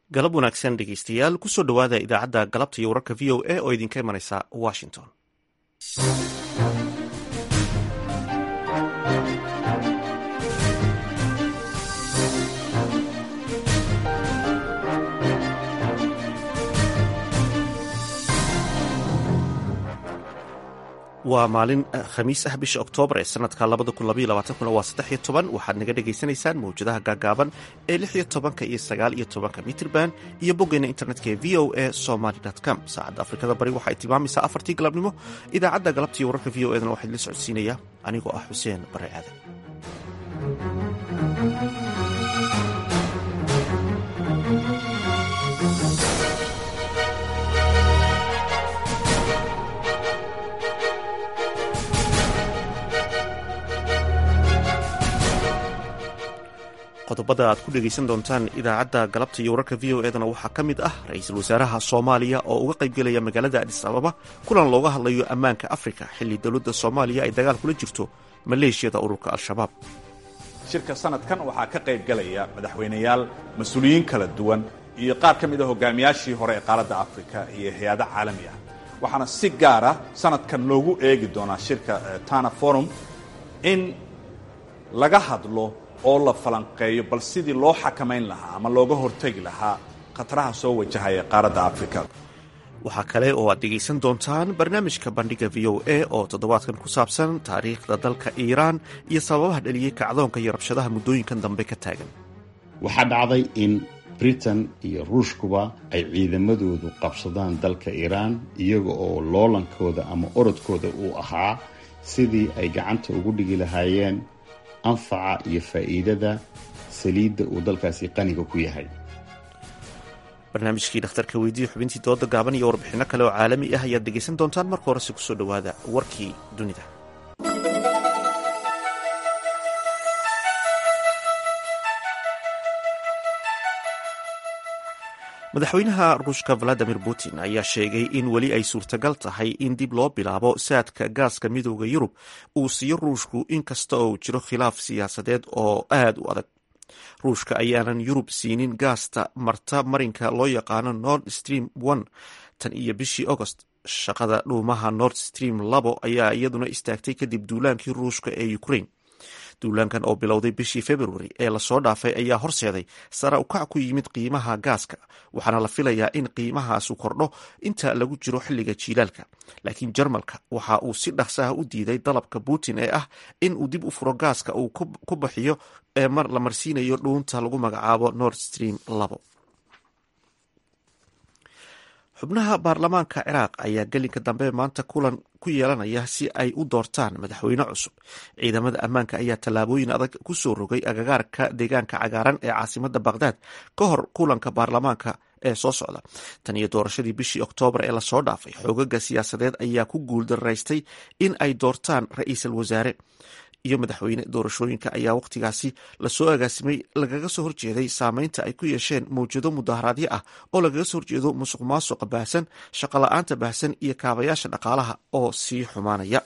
galab wanaagsan dhegeystayaal kusoo dhowaada idaacadda galabta iyo wararka v o a oo idinka imanaysa washington waa maalin khamiis ah bisha oktoobar ee sanadka waa saddex toban waxaad naga dhagaysanaysaan mawjadaha gaagaaban ee lix iyo tobanka iyo sagaal iyo tobanka mitrban iyo boggeena internetka ee v o a somaly com saacadda afrikada bari waxay tilmaamaysaa afartii galabnimo idaacadda galabta iyo wararka v o edna waxaa idila socodsiinaya anigoo ah xuseen bare aadan qodobada aad ku dhegaysan doontaan idaacadda galabta iyo wararka v o edana waxaa ka mid ah ra-iisul wasaaraha soomaaliya oo uga qaybgelaya magaalada adis ababa kulan looga hadlayo ammaanka afrika xilli dowladda soomaaliya ay dagaal kula jirto maleeshiyada ururka al-shabaab shirka sanadkan waxaa ka qaybgelaya madaxweyneyaal mas-uuliyiin kala duwan iyo qaar ka mid a hogaamiyaashii hore ee qaaradda afrika iyo hay-ado caalami ah waxaana si gaara sanadkan loogu eegi doonaa shirka tana forum in laga hadlo oo la falanqeeyo bal sidii loo xakamayn lahaa ama looga hortegi lahaa khataraha soo wajahaya qaaradda afrika waxaa kale oo aad dhegaysan doontaan barnaamijka bandhiga v o a oo toddobaadkan ku saabsan taariikhda dalka iiraan iyo sababaha dhaliyey kacdoonka iyo rabshadaha muddooyinkan dambe ka taagan waxaa dhacday in britain iyo ruushkuba ay ciidamadoodu qabsadaan dalka iiraan iyaga oo loolankooda ama orodkooda uu ahaa sidii ay gacanta ugu dhigi lahaayeen anfaca iyo faa'iidada saliidda uu dalkaasi qaniga ku yahay barnaamijkii dhakhtarka weydiiya xubintii dooda gaaban iyo warbixinno kale oo caalami ah ayaad dhegaysan doontaan marka horese kusoo dhowaada warkii dunida madaxweynaha ruushka valadimir putin ayaa sheegay in weli ay suurtagal tahay in dib loo bilaabo saadka gaaska midooda yurub uu siiyo ruushku inkasta oo uu jiro khilaaf siyaasadeed oo aad u adag ruushka ayaanan yurub siinin gaasta marta marinka loo yaqaano nord stream one tan iyo bishii agost shaqada dhuumaha nord stream labo ayaa iyaduna istaagtay kadib duulaankii ruushka ee ukraine duulaankan oo bilowday bishii februari ee lasoo dhaafay ayaa horseeday sara ukac ku yimid qiimaha gaaska waxaana la filayaa in qiimahaasu kordho inta lagu jiro xilliga jiilaalka laakiin jarmalka waxa uu si dhaqsaha u diiday dalabka putin ee ah in uu dib u furo gaaska uu ku bixiyo ee la marsiinayo dhuunta lagu magacaabo nord stream labo xubnaha baarlamaanka ciraaq ayaa gelinka dambe maanta kulan ku yeelanaya si ay u doortaan madaxweyne cusub ciidamada ammaanka ayaa tallaabooyin adag ku soo rogay agagaarka deegaanka cagaaran ee caasimada baqhdaad ka hor kulanka baarlamaanka ee soo socda tan iyo doorashadii bishii oktoobar ee lasoo dhaafay xoogaga siyaasadeed ayaa ku guuldaraystay in ay doortaan ra-iisul wasaare iyo madaxweyne doorashooyinka ayaa wakhtigaasi lasoo agaasimay lagaga soo horjeeday saameynta ay ku yeesheen mawjado mudaharaadyo ah oo lagaga soo horjeedo musuq maasuqa baahsan shaqola'aanta baahsan iyo kaabayaasha dhaqaalaha oo sii xumaanaya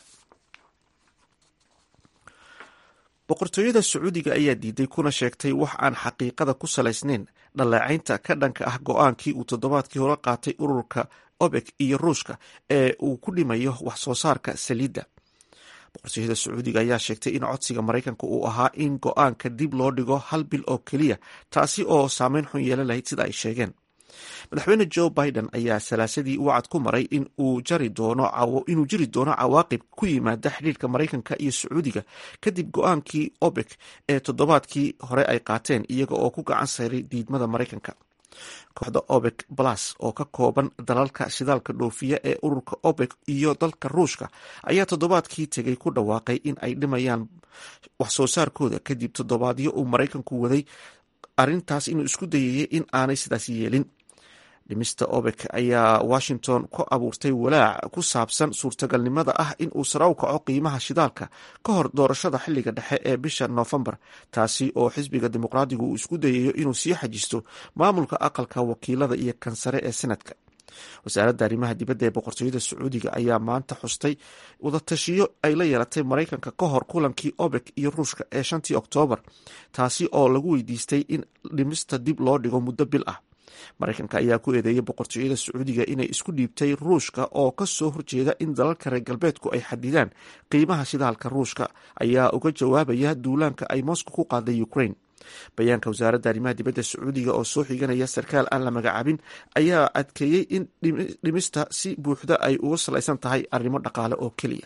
boqortooyada sacuudiga ayaa diiday kuna sheegtay wax aan xaqiiqada ku salaysnayn dhaleecaynta ka dhanka ah go-aankii uu toddobaadkii hore qaatay ururka obek iyo ruushka ee uu ku dhimayo wax soo saarka saliidda boqortooyada sacuudiga ayaa sheegtay in codsiga maraykanka uu ahaa in go-aanka dib loo dhigo hal bil oo keliya taasi oo saameyn xun yeelan lahayd sida ay sheegeen madaxweyne joe biden ayaa salaasadii wacad ku maray inuu jiri doono cawaaqib ku yimaada xidhiirka maraykanka iyo sacuudiga kadib go-aankii obek ee toddobaadkii hore ay qaateen iyaga oo ku gacan sayray diidmada maraykanka kooxda obek balas oo ka kooban dalalka shidaalka dhoofiya ee ururka obek iyo dalka ruushka ayaa toddobaadkii tegay ku dhawaaqay in ay dhimayaan wax soo saarkooda kadib toddobaadyo uu maraykanku waday arrintaas inuu isku dayayay in aanay sidaas yeelin dhimista obek ayaa washington ku abuurtay walaac ku saabsan suurtagalnimada ah in uu sare u kaco qiimaha shidaalka ka hor doorashada xilliga dhexe ee bisha noofembar taasi oo xisbiga dimuqraadigu uu isku dayayo inuu sii xajisto maamulka aqalka wakiilada iyo kansare ee senadka wasaaradda arrimaha dibadda ee boqortooyada sacuudiga ayaa maanta xustay wadatashiyo ay la yeelatay maraykanka ka hor kulankii obek iyo ruushka ee shantii oktoobar taasi oo lagu weydiistay in dhimista dib loo dhigo muddo bil ah maraykanka ayaa ku eedeeyay boqortooyada sacuudiga inay isku dhiibtay ruushka oo ka soo horjeeda in dalalka reer galbeedku ay xadidaan qiimaha shidaalka ruushka ayaa uga jawaabaya duulaanka ay moscow ku qaaday ukraine bayaanka wasaaradda arrimaha dibadda sacuudiga oo soo xiganaya sarkaal aan la magacaabin ayaa adkeeyey in dhimista si buuxda ay uga salaysan tahay arrimo dhaqaale oo keliya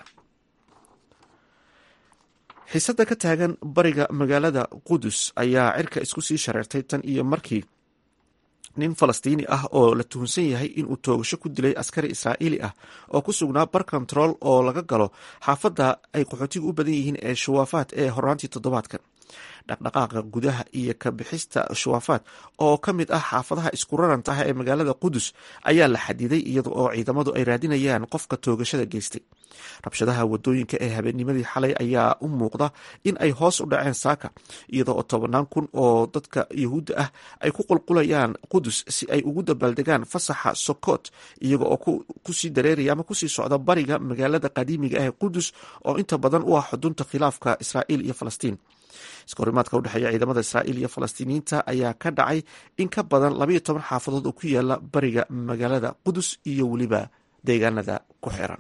xiisada ka taagan bariga magaalada qudus ayaa cirka isku sii shareertay tan iyo markii nin falastiini ah oo la tuhunsan yahay inuu toogasho ku dilay askari israa'iili ah oo ku sugnaa bar control oo laga galo xaafadda ay qaxootigu u badan yihiin ee shawaafaad ee horaantii toddobaadkan dhaqdhaqaaqa gudaha iyo ka bixista shawaafaad oo ka mid ah xaafadaha isku raranta ah ee magaalada qudus ayaa la xadiday iyada oo ciidamadu ay raadinayaan qofka toogashada geystay rabshadaha wadooyinka ee habeennimadii xalay ayaa u muuqda in ay hoos u dhaceen saaka iyada oo tobannaan kun oo dadka yuhuudda ah ay ku qulqulayaan qudus si ay ugu dabaaldegaan fasaxa sokot iyaga oo kusii dareeraya ama kusii socda bariga magaalada qadiimiga ah ee qudus oo inta badan u ah xudunta khilaafka israa'iil iyo falastiin iskahorimaadka udhexeeya ciidamada israa'iil iyo falastiiniyiinta ayaa ka dhacay in ka badan labayo toban xaafadood oo ku yaala bariga magaalada qudus iyo weliba deegaanada ku xiran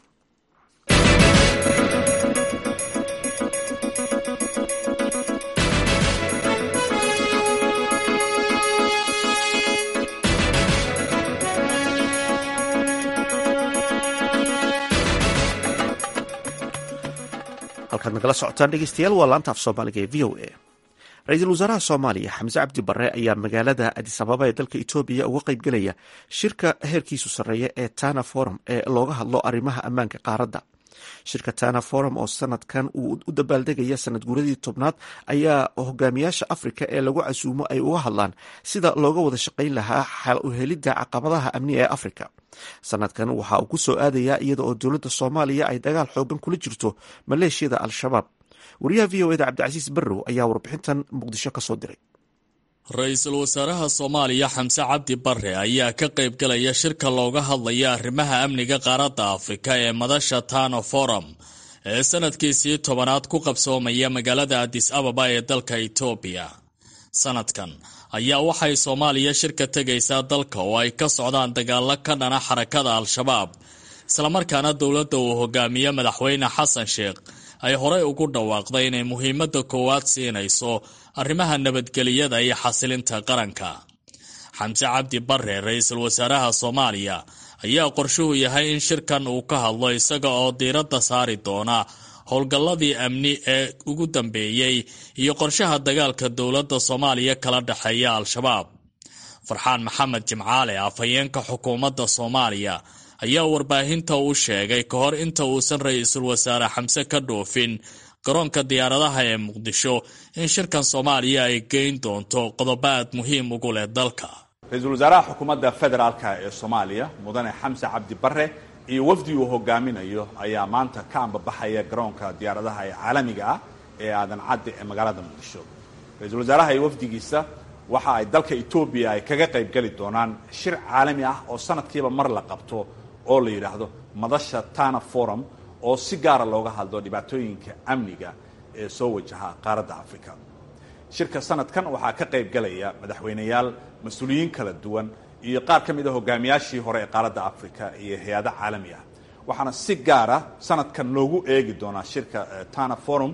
halkaad nagala socotaan dhegeystayaal waa laanta af soomaaliga ee v o a ra-iisul wasaaraha soomaaliya xamse cabdi barre ayaa magaalada adis ababa ee dalka etoobiya uga qeybgelaya shirka heerkiisu sarreeya ee tana forum ee looga hadlo arrimaha ammaanka qaaradda shirka tana forum oo sanadkan uu u dabaaldegaya sanad guuradii tobnaad ayaa hogaamiyaasha afrika ee lagu casuumo ay uga hadlaan sida looga wada shaqayn lahaa xal u helidda caqabadaha amni ee afrika sanadkan waxa uu ku soo aadayaa iyada oo dowladda soomaaliya ay dagaal xoogan kula jirto maleeshiyada al-shabaab wariyaha v o eda cabdicasiis barrow ayaa warbixintan muqdisho ka soo diray ra-iisul wasaaraha soomaaliya xamse cabdi barre ayaa ka qaybgalaya shirka looga hadlaya arrimaha amniga qaaradda afrika ee madasha tano forum ee sanadkiisii tobanaad ku qabsoomaya magaalada adis ababa ee dalka etoobiya sanadkan ayaa waxay soomaaliya shirka tegaysaa dalka oo ay ka socdaan dagaalo ka dhana xarakada al-shabaab islamarkaana dowladda uu hogaamiye madaxweyne xasan sheekh ay horey ugu dhawaaqday inay muhiimadda koowaad siinayso arrimaha nabadgeliyada iyo xasilinta qaranka xamse cabdi barre ra-iisul wasaaraha soomaaliya ayaa qorshuhu yahay in shirkan uu ka hadlo isaga oo diiradda saari doona howlgalladii amni ee ugu dambeeyey iyo qorshaha dagaalka dowladda soomaaliya kala dhexeeya al-shabaab farxaan maxamed jimcaale afhayeenka xukuumadda soomaaliya ayaa warbaahinta u sheegay ka hor inta uusan ra-iisul wasaare xamse ka dhoofin garoonka diyaaradaha ee muqdisho in shirkan soomaaliya ay geyn doonto qodobo aad muhiim ugu leh dalka ra-iisul wasaaraha xukuumadda federaalka ee soomaaliya mudane xamse cabdi barre iyo wafdi uu hogaaminayo ayaa maanta ka ambabaxaya garoonka diyaaradaha ee caalamiga ah ee aadan cadde ee magaalada muqdisho ra-iisul wasaaraha iyo wafdigiisa waxa ay dalka etoobiya ay kaga qayb geli doonaan shir caalami ah oo sanadkiiba mar la qabto oo la yidhaahdo madasha tana forum oo si gaara looga hadlo dhibaatooyinka amniga ee soo wajaha qaaradda africa shirka sanadkan waxaa ka qayb galaya madaxweyneyaal mas-uuliyiin kala duwan iyo qaar ka mid a hogaamiyaashii hore ee qaaradda africa iyo hay-ado caalami ah waxaana si gaara sanadkan loogu eegi doonaa shirka tana forum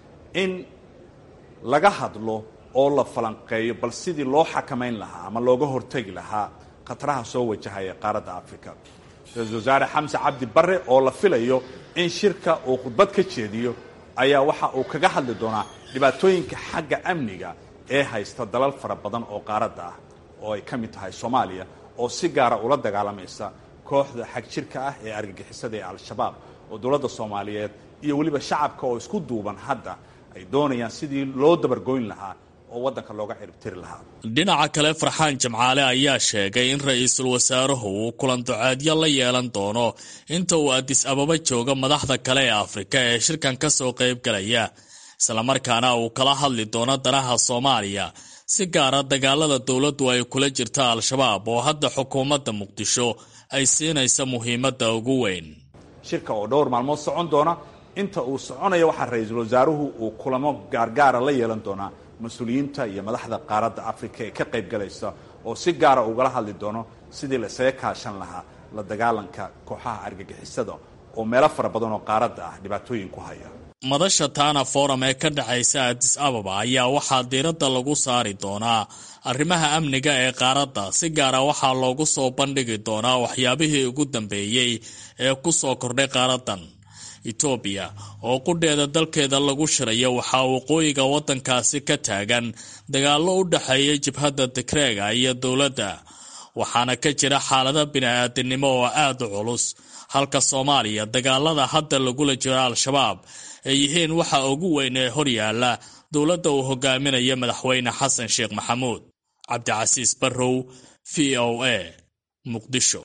in laga hadlo oo la falanqeeyo bal sidii loo xakamayn lahaa ama looga hortegi lahaa khataraha soo wajahaya qaaradda africa ra-iisul wasaare xamse cabdi barre oo la filayo in shirka uu khudbad ka jeediyo ayaa waxa uu kaga hadli doonaa dhibaatooyinka xagga amniga ee haysta dalal fara badan oo qaaradda ah oo ay ka mid tahay soomaaliya oo si gaara ula dagaalamaysa kooxda xag jirka ah ee argagixisada ee al-shabaab oo dowladda soomaaliyeed iyo weliba shacabka oo isku duuban hadda ay doonayaan sidii loo dabargoyn lahaa oo waddanka looga ciribtiri lahaa dhinaca kale farxaan jamcaale ayaa sheegay in ra-iisul wasaaruhu uu kulan duceedyo la yeelan doono inta uu adis ababa joogo madaxda kale ee afrika ee shirkan ka soo qaybgalaya islamarkaana uu kala hadli doono danaha soomaaliya si gaara dagaalada dowladdu ay kula jirta al-shabaab oo hadda xukuumadda muqdisho ay siinaysa muhiimadda ugu weyn shirka oo dhowr maalmood socon doona inta uu soconaya waxaa ra-iisul wasaaruhu uu kulamo gaargaara la yeelan doonaa mas-uuliyiinta iyo madaxda qaaradda afrika ee ka qayb galaysa oo si gaara ugala hadli doono sidii la isaga kaashan lahaa la dagaalanka kooxaha argagixisada oo meelo fara badan oo qaaradda ah dhibaatooyin ku haya madasha tana forum ee ka dhexaysa adis ababa ayaa waxaa diiradda lagu saari doonaa arrimaha amniga ee qaaradda si gaara waxaa loogu soo bandhigi doonaa waxyaabihii ugu dambeeyey ee ku soo kordhay qaaraddan etoobiya oo qudheeda dalkeeda lagu shirayo waxaa waqooyiga waddankaasi ka taagan dagaallo u dhexeeya jibhadda degreega iyo dowladda waxaana ka jira xaalado bini-aadinimo oo aada u culus halka soomaaliya dagaalada hadda lagula jiro al-shabaab ay yihiin waxa ugu weyn ee horyaala dowladda uu hogaaminayo madaxweyne xasan sheekh maxamuud cabdicasiis barrow v o a muqdisho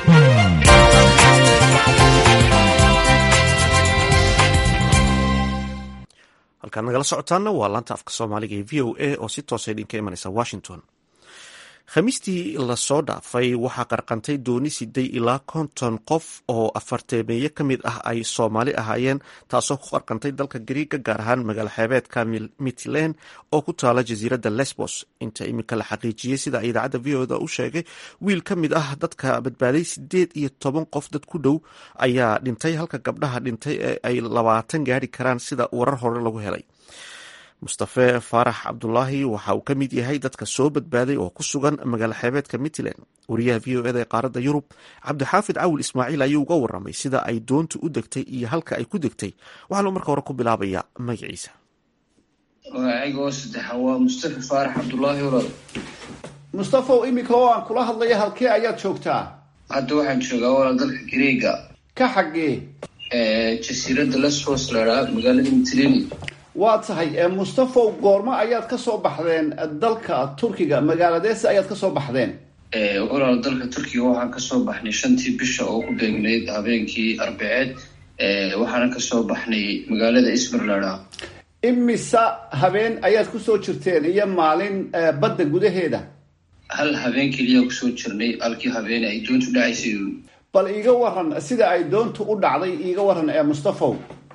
halkaad nagala socotaana waa laanta afka soomaaliga ee v o a oo si toosa idinka imanaysa washington khamiistii lasoo dhaafay waxaa qarqantay dooni siday ilaa konton qof oo afarteemeeye ka mid ah ay soomaali ahaayeen taasoo ku qarqantay dalka gariiga gaar ahaan magaalo xeebeedka mitland oo ku taala jasiiradda lesbos inta iminka la xaqiijiyey sida ay idaacadda v o da u sheegay wiil ka mid ah dadka badbaaday sideed iyo toban qof dad ku dhow ayaa dhintay halka gabdhaha dhintay ee ay labaatan gaari karaan sida warar hore lagu helay mustafe faarax cabdulaahi waxa uu ka mid yahay dadka soo badbaaday oo ku sugan magaalo xeebeedka mitland wariyaha v o eda ee qaaradda yurub cabdixaafid cawil ismaaciil ayuu uga waramay sida ay doontu u degtay iyo halka ay ku degtay waxaanu marka hore ku bilaabayaa magaciisa magacayga oo saddexa waa mustafe faarax cabdulaahi walaal mustafow iminka oo aan kula hadlaya halkee ayaad joogtaa hadda waxaan joogaa walaal dalka gareega ka xaggee jasiiradda lesbos lahaa magaalada mitleni waa tahay mustafow goormo ayaad ka soo baxdeen dalka turkiga magaaladeese ayaad ka soo baxdeen walaal dalka turkiga waxaan kasoo baxnay shantii bisha oo ku beegnayd habeenkii arbaceed waxaana kasoo baxnay magaalada ismirlada imisa habeen ayaad kusoo jirteen iyo maalin badda gudaheeda hal habeen keliya kusoo jirnay halkii habeen ay doontu dhacaysay bal iiga waran sida ay doontu u dhacday iiga waran ee mustafow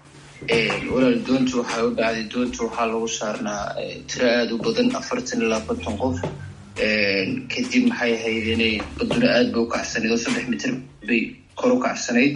walaal doontu waxay u dhacday doontu waxaa lagu saarnaa tiro aada u badan afartan ilaa konton qof kadib maxay ahayd inay baduna aad bay u kacsanayd oo saddex mitir bay kor u kacsanayd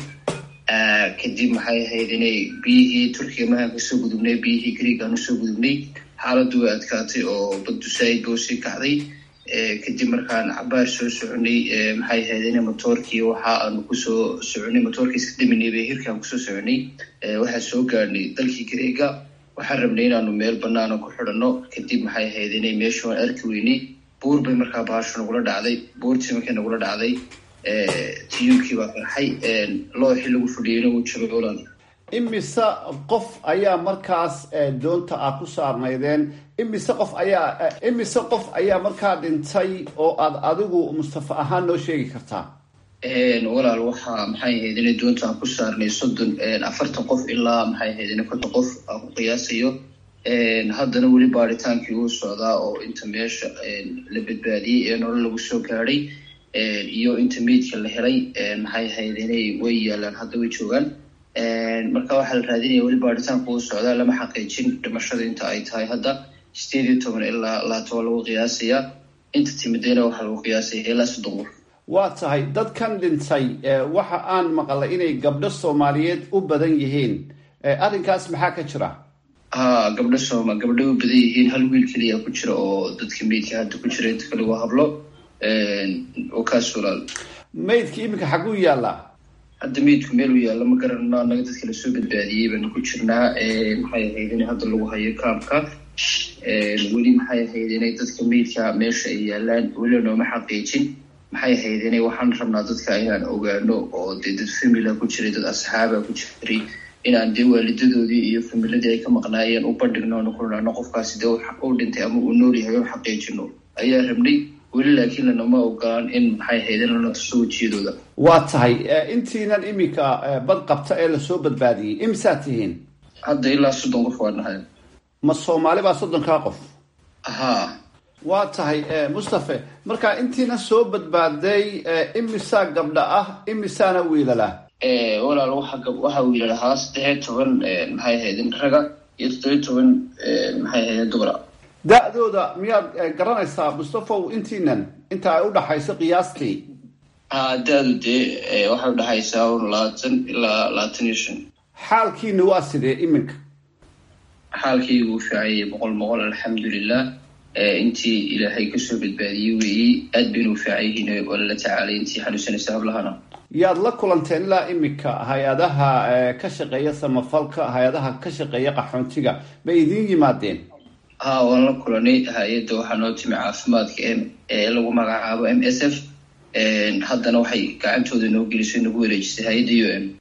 kadib maxay ahayd inay biyihii turkiga mahaan kasoo gudubnay biyihii greegaan usoo gudubnay xaaladdu way adkaatay oo baddu saaid ba usii kacday kadib markaan cabaar soo soconay maxay ahayd in motoorkii waxa aanu kusoo soconay motoorkii iska daminay bay hirkaan kusoo soconay waxaan soo gaadhnay dalkii gareega waxaan rabnay inaanu meel banaana ku xidhanno kadib maxay ahayd inay meesha waan arki weynay buur bay markaa bahashu nagula dhacday buurtii markay nagula dhacday tiyuubkii baa qarxay looxii lagu fadhiyeyna wuu jabay olan imise qof ayaa markaas doonta ah ku saarnaydeen imise qof ayaa imise qof ayaa markaa dhintay oo aad adigu mustafa ahaan noo sheegi kartaa walaal waxaa maxay ahayd inay doonta aan ku saarnay soddon afartan qof ilaa maxay ahayd in konton qof aan ku qiyaasayo haddana weli baaritaankii uu socdaa oo inta meesha la badbaadiyey ee nolol lagu soo gaadhay iyo inta meydka la helay maxay ahayd inay way yaalaan hadda way joogaan marka waxaa la raadinaya weli baaritaanku uu socdaa lama xaqiijin dhimashada inta ay tahay hadda sideed iyo toban ilaa laatoban lagu qiyaasayaa inta timidayna waxaa lagu qiyaasaya ilaa soddon qof waa tahay dadkan dhintay waxa aan maqlay inay gabdho soomaaliyeed u badan yihiin arrinkaas maxaa ka jira ha gabdho sooma gabdhay u badan yihiin hal wiil keliya ku jira oo dadka meydka hadda ku jira inta kale waa hablo oo kaas walaal maydka iminka xaguu yaallaa hadda meydku meel u yaalla ma garanno annaga dadka lasoo badbaadiyey baanu ku jirnaa maxay ahayd in hadda lagu hayo kaamka weli maxay ahayd inay dadka meydka meesha ay yaalaan weli nooma xaqiijin maxay ahayd inay waxaan rabnaa dadka inaan ogaano oo dee dad famila ku jiray dad asxaaba ku jiray inaan dee waalidadoodii iyo familadii ay ka maqnaayeen u bandhigno onu ku nano qofkaasi dee u dhintay ama uu nool yahay u xaqiijino ayaa rabnay weli laakiin lanama ogolaan in maxay ahayd in lana tuso wejiyadooda waa tahay intiinan iminka bad qabta ee lasoo badbaadiyey imisaad tihiin hadda ilaa soddon qof waa nahay ma soomaali baa soddonkaa qof haa waa tahay mustafe marka intiina soo badbaaday imisaa gabdha ah imisaana wiilala walaal waxa waxaa wiilal ahaa saddexiyo toban maxay ahaydin raga iyo toddobiyo toban maxay ahaydin dumara da-dooda miyaad garanaysaa mustafow intiinan inta ay u dhaxayso qiyaastii ha da-du dee waxay udhexaysaa un labaatan ilaa labaatan iyo shan xaalkiina waa sidee iminka xaalkaygu u fiicanyay boqol boqol alxamdulilah intii ilaahay kasoo badbaadiyey weeyey aad bayna u fiican yihiin waa lala tacaalay intii xanuunsanaysa hablahana yaad la kulanteen ilaa iminka hay-adaha ka shaqeeya samafalka hay-adaha ka shaqeeya qaxoontiga ma idiin yimaadeen ha waan la kulanay hay-adda waxaa noo timi caafimaadka m ee lagu magacaabo m s f haddana waxay gacantooda noo gelisay nagu wareejisay hay-adda u m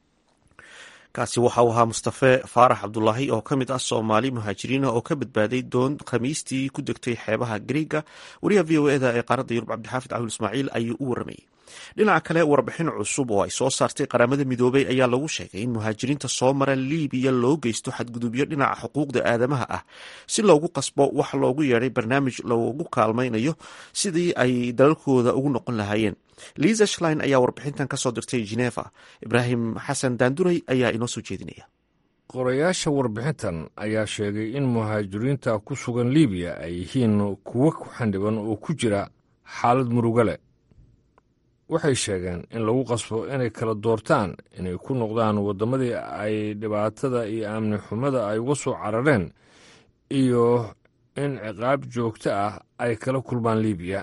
kaasi waxa uu ahaa mustafe faarax cabdulaahi oo ka mid ah soomaali muhaajiriin oo ka badbaaday doon khamiistii ku degtay xeebaha griega wariyaha v o eda ee qaaradda yurub cabdixaafid cabdul ismaaciil ayuu u waramayey dhinaca kale warbixin cusub oo ay soo saartay qaramada midoobay ayaa lagu sheegay in muhaajiriinta soo mara liibiya loo geysto xadgudubyo dhinaca xuquuqda aadamaha ah si loogu qasbo wax loogu yeedhay barnaamij loogu kaalmaynayo sidii ay dalalkooda ugu noqon lahaayeen liisa shlein ayaa warbixintan ka soo dirtay geneva ibraahim xasan daanduray ayaa inoo soo jeedinaya qorayaasha warbixintan ayaa sheegay in muhaajiriinta ku sugan liibiya ay yihiin kuwo ku xandhiban oo ku jira xaalad muruga leh waxay sheegeen in lagu qasbo inay kala doortaan inay ku noqdaan waddamadii ay dhibaatada iyo amni xumada ay uga soo carareen iyo in ciqaab joogto ah ay kala kulmaan liibiya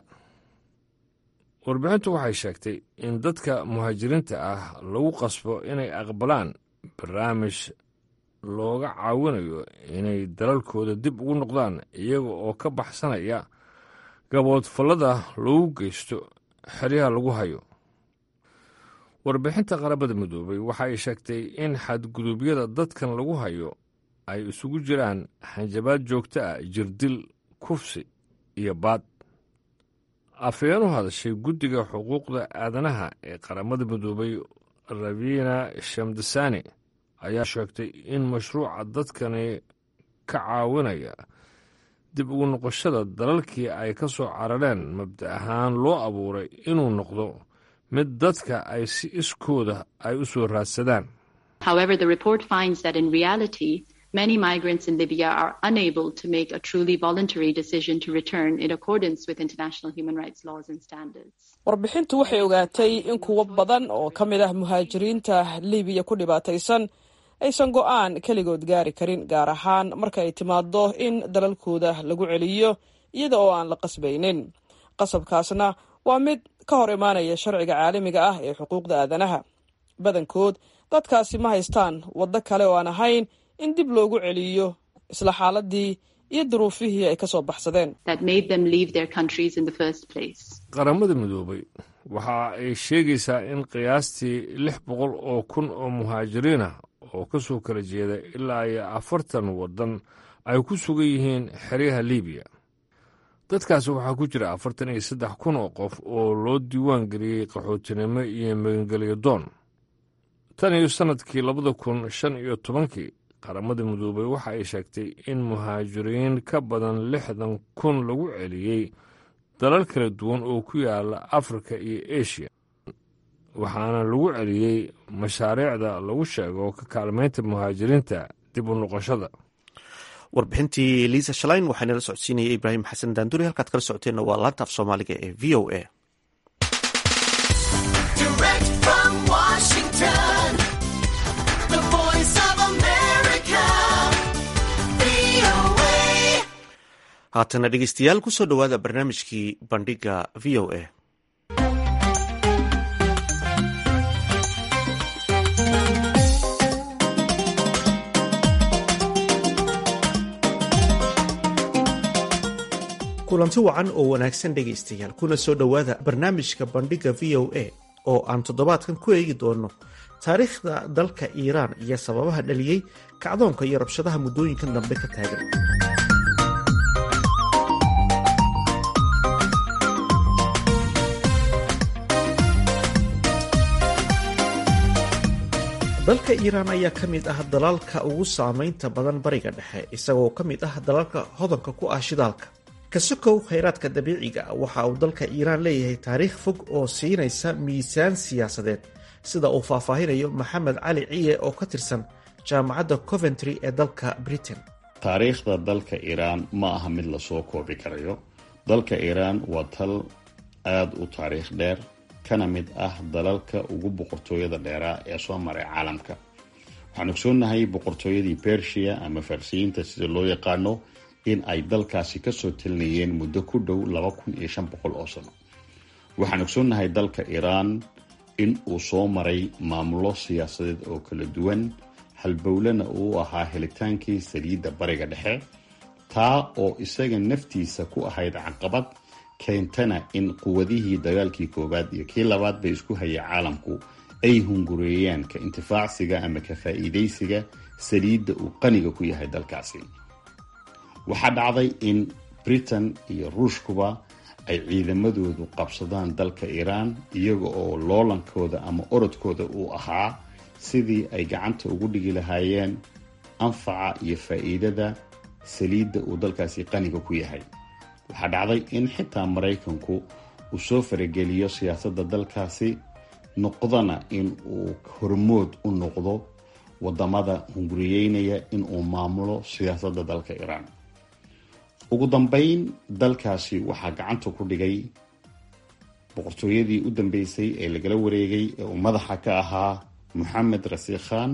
warbixintu waxay sheegtay in dadka muhaajiriinta ah lagu qasbo inay aqbalaan barnaamij looga caawinayo inay dalalkooda dib ugu noqdaan iyaga oo ka baxsanaya gaboodfallada lagu geysto xeryaha lagu hayo warbixinta qaramada midoobay waxa ay sheegtay in xadgudubyada dadkan lagu hayo ay isugu jiraan hanjabaad joogto ah jirdil kufsi iyo baad afhayeen u hadashay guddiga xuquuqda aadanaha ee qaramada midoobay rabina shamdasani ayaa sheegtay in mashruuca dadkani ka caawinaya dib ugu noqoshada dalalkii ay ka soo carareen mabda ahaan loo abuuray inuu noqdo mid dadka ay si iskooda ay u soo raadsadaan Many migrants in Libya are unable to make a truly voluntary decision to return in accordance with international human rights laws and standards. warbixintu waxay ogaatay in kuwo badan oo ka mid ah muhaajiriinta libiya ku dhibaataysan aysan go'aan keligood gaari karin gaar ahaan marka ay timaado in dalalkooda lagu celiyo iyada oo aan la qasbaynin qasabkaasna waa mid ka hor imaanaya sharciga caalamiga ah ee xuquuqda aadanaha badankood dadkaasi ma haystaan waddo kale oo aan ahayn in dib loogu celiyo isla xaaladii iyo duruufihii ay ka soo baxsadeen qaramada midoobay waxa ay sheegaysaa in qiyaastii lix boqol oo kun oo muhaajiriinah oo ka soo kala jeeda ilaa iyo afartan waddan ay ku sugan yihiin xeryaha libiya dadkaasi waxaa ku jira afartan iyo saddex kun oo qof oo loo diiwaan geliyey qaxootinimo iyo magangelyo doon tan iyo sannadkii labada kun shan iyo tobankii qaramada midoobay waxa ay sheegtay in muhaajiriin ka badan lixdan kun lagu celiyey dalal kala duwan oo ku yaala afrika iyo eshiya waxaana lagu celiyey mashaariicda lagu sheego ka kaalmaynta muhaajiriinta dib u noqoshada warbixintii liisa shalain waxaa nala socodsiinaya ibraahim xasan daanduri halkaad kala socoteenna waa laanta af soomaaliga ee v o a haatana dhegeystayaal kusoo dhowaada barnaamijkii bandhiga v o a kulanti wacan oo wanaagsan dhegaystayaal kuna soo dhowaada barnaamijka bandhiga v o a oo aan toddobaadkan ku eegi doono taariikhda dalka iiraan iyo sababaha dhaliyey kacdoonka iyo rabshadaha muddooyinkan dambe ka taagan dalka iiraan ayaa ka mid ah dalalka ugu saamaynta badan bariga dhexe isagoo ka mid ah dalalka hodanka ku ah shidaalka kasokow khayraadka dabiiciga waxa uu dalka iiraan leeyahay taariikh fog oo siinaysa miisaan siyaasadeed sida uu faahfaahinayo maxamed cali ciye oo ka tirsan jaamacadda coventry ee dalka britain taariikhda dalka iiraan ma aha mid lasoo koobi karayo dalka iiraan waa tal aada u taariikh dheer kana mid ah dalalka ugu boqortooyada dheeraa ee soo maray caalamka waxaan ogsoonnahay boqortooyadii bersia ama farsiyiinta sida loo yaqaano in ay dalkaasi kasoo talinayeen muddo ku dhow laba kun iyo shan boqol oo sano waxaan ogsoonnahay dalka iiraan in uu soo maray maamulo siyaasadeed oo kala duwan halbowlena uu ahaa helitaankii saliidda bariga dhexe taa oo isaga naftiisa ku ahayd caqabad keentana in quwadihii dagaalkii koowaad iyo kii labaad bay isku hayay caalamku ay hungureeyaan ka intifaacsiga ama ka faa'iidaysiga saliidda uu qaniga ku yahay dalkaasi waxaa dhacday in britain iyo ruushkuba ay ciidamadoodu qabsadaan dalka iiraan iyaga oo loolankooda ama orodkooda uu ahaa sidii ay gacanta ugu dhigi lahaayeen anfaca iyo faa'iidada saliidda uu dalkaasi qaniga ku yahay waxaa dhacday in xitaa maraykanku uu soo farageliyo siyaasadda dalkaasi noqdana in uu hormood u noqdo wadamada hunguriyeynaya in uu maamulo siyaasadda dalka iiraan ugu dambeyn dalkaasi waxaa gacanta ku dhigay boqortooyadii u dambeysay ee lagala wareegay ee uu madaxa ka ahaa moxamed rasiik khan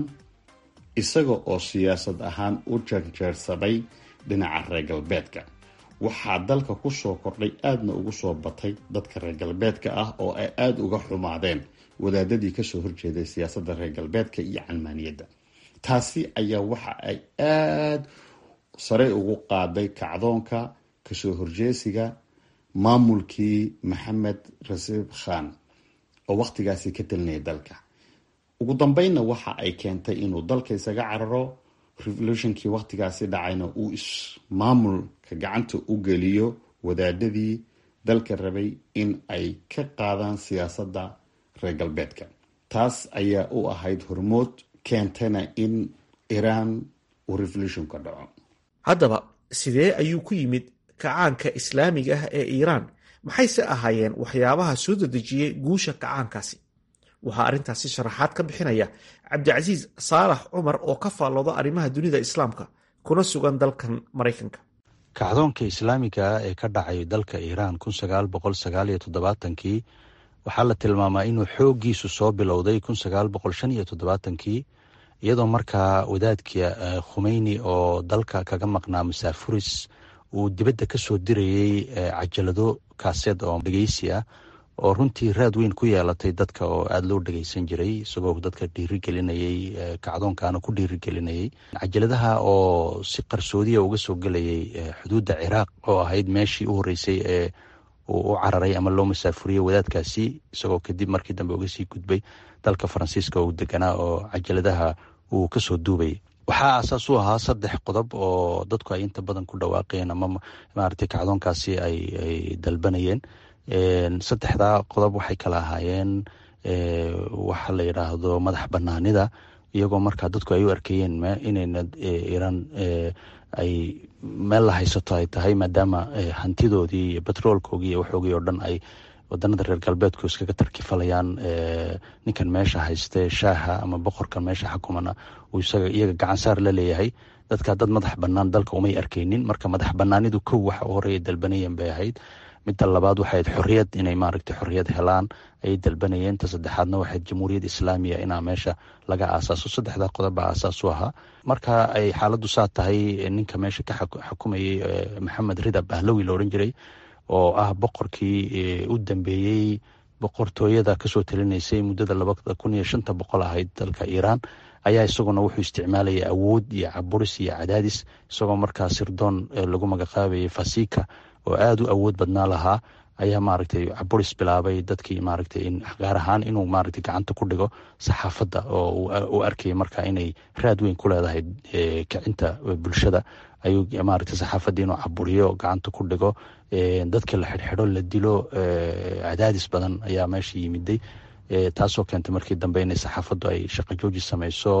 isaga oo siyaasad ahaan u jeerjeersaday dhinaca reer galbeedka waxaa dalka kusoo kordhay aadna ugu soo batay dadka reer galbeedka ah oo ay aada uga xumaadeen wadaadadii kasoo horjeeday siyaasadda reer galbeedka iyo calmaaniyadda taasi ayaa waxa ay aada sare ugu qaaday kacdoonka kasoo horjeesiga maamulkii maxamed rasiib khan oo wakhtigaasi ka talinaya dalka ugu dambeynna waxa ay keentay inuu dalka isaga cararo revolutionkii wakhtigaasi dhacayna uu ismaamulka gacanta u geliyo wadaadadii dalka rabay in ay ka qaadaan siyaasadda reer galbeedka taas ayaa u ahayd hormood keentana in iiraan uu revolution ka dhaco haddaba sidee ayuu ku yimid kacaanka islaamiga ah ee iiraan maxayse ahaayeen waxyaabaha soo dedejiyey guusha kacaankaasi waxaa arrintaasi sharaxaad ka bixinaya cabdicasiis saalax cumar oo ka faallooda arrimaha dunida islaamka kuna sugan dalkan maraykanka kacdoonka islaamiga ee ka dhacay dalka iiraan kun sagaal boqol sagaal iyo toddobaatankii waxaa la tilmaamaa inuu xooggiisu soo bilowday kun sagaal boqol shan iyo toddobaatankii iyadoo markaa wadaadkii khumeyni oo dalka kaga maqnaa masaafuris uu dibadda ka soo dirayey cajalado kaaseed oo dhegeysi ah oo runtii raad weyn ku yeelatay dadka oo aada loo dhegeysan jiray isagoo dadka dhiirigelinayey kacdoonkaana ku dhiirigelinayey cajaladaha oo si qarsoodiya uga soo gelayay xuduudda ciraaq oo ahayd meeshii u horreysay ee uu u cararay ama loo masaafuriyey wadaadkaasi isagoo kadib markii dambe uga sii gudbay dalka faransiiska uu deganaa oo cajaladaha uu kasoo duubayay waxaa aasaas u ahaa saddex qodob oo dadku ay inta badan ku dhawaaqeen ama maaragtay kacdoonkaasi ay dalbanayeen saddexdaa qodob waxay kala ahaayeen waxa la yidhaahdo madax banaanida iyagoo markaa dadku ay u arkayeen inayna iiraan ay meel la haysato ay tahay maadaama hantidoodii iyo betroolkoogii iyo waxoogii oo dhan ay wadanada reer galbeedku iskaga tarkifalayaan ninkan meesha hayste shaaha ama boqorkan meesha xakumana uu isaga iyaga gacansaar la leeyahay dadka dad madax banaan dalka umay arkaynin marka madax banaanidu kow waxa u horeeya dalbanayeen bay ahayd midda labaad waxayd xorriyad inay maaragtay xorriyad helaan ayay dalbanayeen ta saddexaadna waxayd jamhuuriyad islaamiya inaa meesha laga aasaaso saddexdaa qodob baa aasaas u ahaa marka ay xaaladdu saa tahay ninka meesha ka xukumayey maxamed rida bahlawi la odhan jiray oo ah boqorkii u dambeeyey boqortooyada kasoo talinaysay muddada labada kun iyo shanta boqol ahayd dalka iiraan ayaa isaguna wuxuu isticmaalayay awood iyo caburis iyo cadaadis isagoo markaa sirdoon lagu magacaabayay fasika oo aada u awood badnaa lahaa ayaa maaragtay caburis bilaabay dadkii maaragtay in gaar ahaan inuu maaragtay gacanta ku dhigo saxaafadda oo uu arkayay markaa inay raad weyn ku leedahay kicinta bulshada ayuu maaragtay saxaafadda inuu caburiyo gacanta ku dhigo dadka la xidhxidho la dilo cadaadis badan ayaa meesha yimiday taasoo keentay markii dambe inay saxaafaddu ay shaqo jooji samayso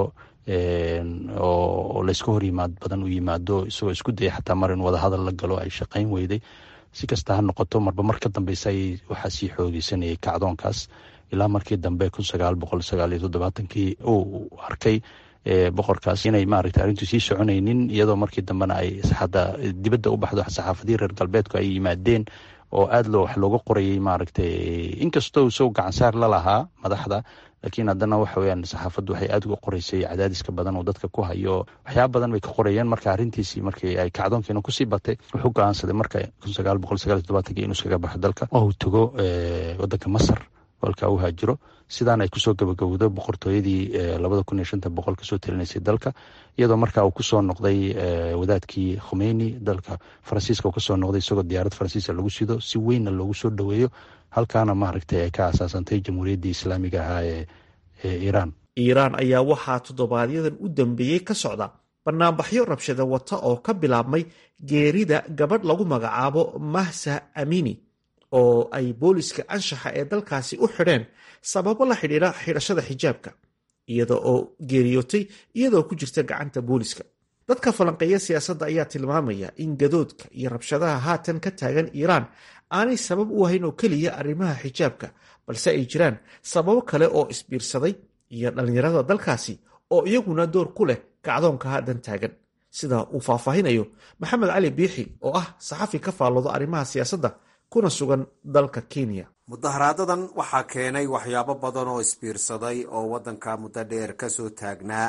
oo layska hor yimaad badan u yimaado isagoo isku daya xataa mar in wadahadal la galo ay shaqayn weyday si kasta ha noqoto marba mar ka dambeysa ay waxaa sii xoogeysanayay kacdoonkaas ilaa markii dambe kun sagaal boqol sagaal iyo toddobaatankii uu arkay boqorkaas inay maaragta arrintu sii soconaynin iyadoo markii dambena ay hadda dibadda u baxdo saxaafadii reer galbeedku ay yimaadeen oo aada loo wax looga qorayay maaragtay inkastoo isago gacansaar la lahaa madaxda laakiin haddana waxa weyaan saxaafaddu waxay aada uga qoreysay cadaadiska badan oo dadka ku hayo waxyaaba badan bay ka qorayeen marka arrintiisii markii ay kacdoonkiina kusii batay wuxuu go-aansaday marka kun sagaal boqol sagaal iyo toddobaatanki inuu iskaga baxo dalka oo uu tago waddanka masar walka u haajiro sidaan ay kusoo gabagabowdo boqortooyadii labada kun iyo shanta boqol kasoo talinaysay dalka iyadoo marka uu kusoo noqday wadaadkii khomeyni dalka faransiiska uu kasoo noqday isagoo diyaarad faransiiska lagu sido si weynna loogu soo dhoweeyo halkaana maaragtay ay ka asaasantay jamhuuriyaddii islaamiga ahaa ee iiraan iiraan ayaa waxaa toddobaadyaddan u dambeeyey ka socda banaanbaxyo rabshada wata oo ka bilaabmay geerida gabadh lagu magacaabo mahsa amini oo ay booliska anshaxa ee dalkaasi u xidheen sababo la xidhiidha xidhashada xijaabka iyada oo geeriyootay iyadoo ku jirta gacanta booliska dadka falanqeeya siyaasadda ayaa tilmaamaya in gadoodka iyo rabshadaha haatan ka taagan iiraan aanay sabab u ahayn oo keliya arrimaha xijaabka balse ay jiraan sababo kale oo isbiirsaday iyo dhallinyarada dalkaasi oo iyaguna door ku leh kacdoonka haatan taagan sida uu faahfaahinayo maxamed cali biixi oo ah saxafi ka faalloodo arrimaha siyaasadda kuna sugan dalka kenya mudaharaadadan waxaa keenay waxyaabo badan oo isbiirsaday oo waddanka muddo dheer kasoo taagnaa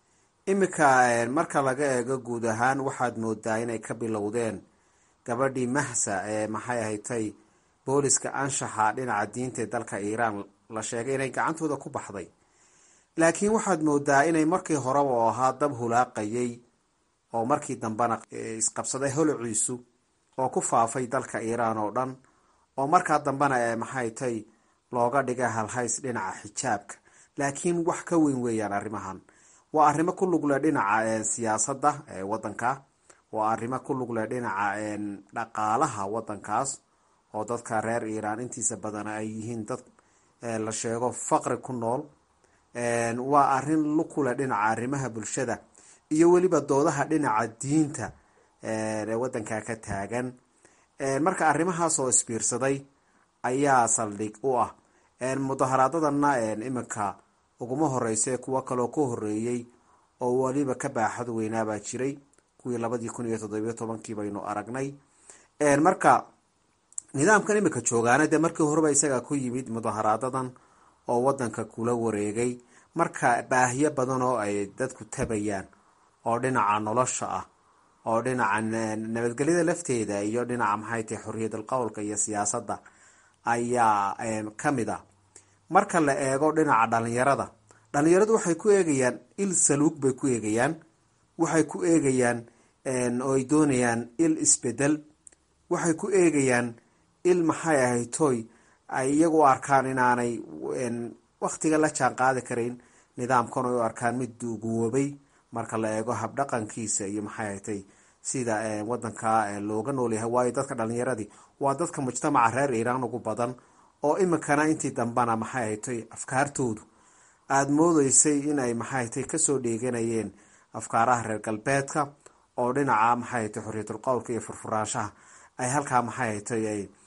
iminka marka laga eego guud ahaan waxaad moodaa inay ka bilowdeen gabadhii mahsa ee maxay ahatay booliska anshaxa dhinaca diinta ee dalka iiraan la sheegay inay gacantooda ku baxday laakiin waxaad moodaa inay markii horeba oo ahaa dab hulaaqayay oo markii dambena isqabsaday holociisu oo ku faafay dalka iiraan oo dhan oo markaa dambena ee maxay tay looga dhigay halhays dhinaca xijaabka laakiin wax ka weyn weeyaan arrimahan waa arrimo ku lugle dhinaca siyaasadda ee waddanka waa arrimo ku lugle dhinaca dhaqaalaha waddankaas oo dadka reer iiraan intiisa badan ay yihiin dad la sheego faqri ku nool waa arrin lukule dhinaca arrimaha bulshada iyo weliba doodaha dhinaca diinta ee waddanka ka taagan marka arrimahaas oo isbiirsaday ayaa saldhig u ah mudaharaadadana iminka uguma horeysa kuwo kaloo ka horeeyey oo weliba ka baaxad weynaabaa jiray kuwii labadii kun iyo toddobiyo tobankii baynu aragnay marka nidaamkan iminka joogaana dee markii horeba isaga ku yimid mudaharaadadan oo wadanka kula wareegay marka baahiyo badan oo ay dadku tabayaan oo dhinaca nolosha ah oo dhinaca nabadgelyada lafteeda iyo dhinaca maxay tahay xorriyadal qowlka iyo siyaasadda ayaa kamid ah marka la eego dhinaca dhalinyarada dhalinyaradu waxay ku eegayaan il saluug bay ku eegayaan waxay ku eegayaan oo ay doonayaan il isbedel waxay ku eegayaan il maxay ahayd toy ay iyagu u arkaan inaanay waktiga la jaan qaadi karayn nidaamkan oo u arkaan mid duuguwoobay marka la eego habdhaqankiisa iyo maxay ahatay sida wadanka looga noolyahay waayo dadka dhalinyaradii waa dadka mujtamaca reer iiraan ugu badan oo iminkana intii dambana maxay ahatay afkaartoodu aada moodeysay inay maxay ahatay kasoo dheeganayeen afkaaraha reer galbeedka oo dhinaca maxay ahatay xorriyatul qowlka iyo furfuraanshaha ay halkaa maxay ahatay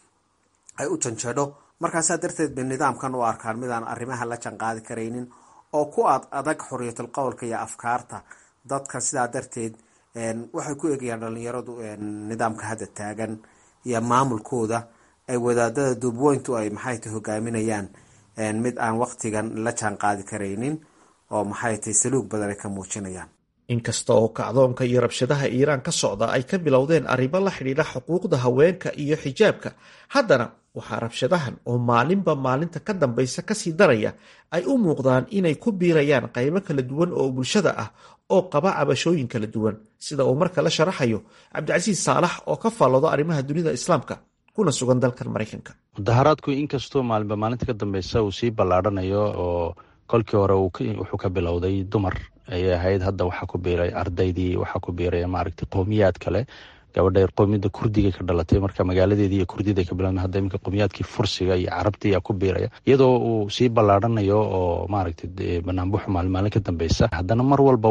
ay u janjeedho markaasaa darteed bay nidaamkan u arkaan midaan arrimaha la janqaadi karaynin oo ku ad adag xorriyatul qowlka iyo afkaarta dadka sidaa darteed waxay ku eegayaan dhalinyaradu nidaamka hadda taagan iyo maamulkooda ay wadaadada duubweyntu ay maxay tahay hogaaminayaan mid aan waktigan la jaan qaadi karaynin oo maxay tahay saluug badan ay ka muujinayaan inkasta oo kacdoonka iyo rabshadaha iiraan ka socda ay ka bilowdeen arrimo la xidhiidha xuquuqda haweenka iyo xijaabka haddana waxaa rabshadahan oo maalinba maalinta ka dambaysa kasii daraya ay u muuqdaan inay ku biirayaan qaybo kala duwan oo bulshada ah oo qaba cabashooyin kala duwan sida uu marka la sharaxayo cabdicasiis saalax oo ka faalloodo arrimaha dunida islaamka kuna sugan dalkan maraykanka mudaharaadku inkastoo maalinba maalinta ka dambeysa uu sii ballaadhanayo oo kolkii hore wuxuu ka bilowday dumar ayay ahayd hadda waxaa ku biiray ardaydii waxaa ku biiray maaragtay qowmiyaad kale gabadha qowmiyadda kurdiga ka dhalatay marka magaaladeedii iyo kurdida ka bilaabmay hadda iminka qowmiyaadkii fursiga iyo carabta ayaa ku biiraya iyadoo uu sii ballaadhanayo oo maaragtay banaanbuxu maalin maalin ka dambeysa haddana mar walba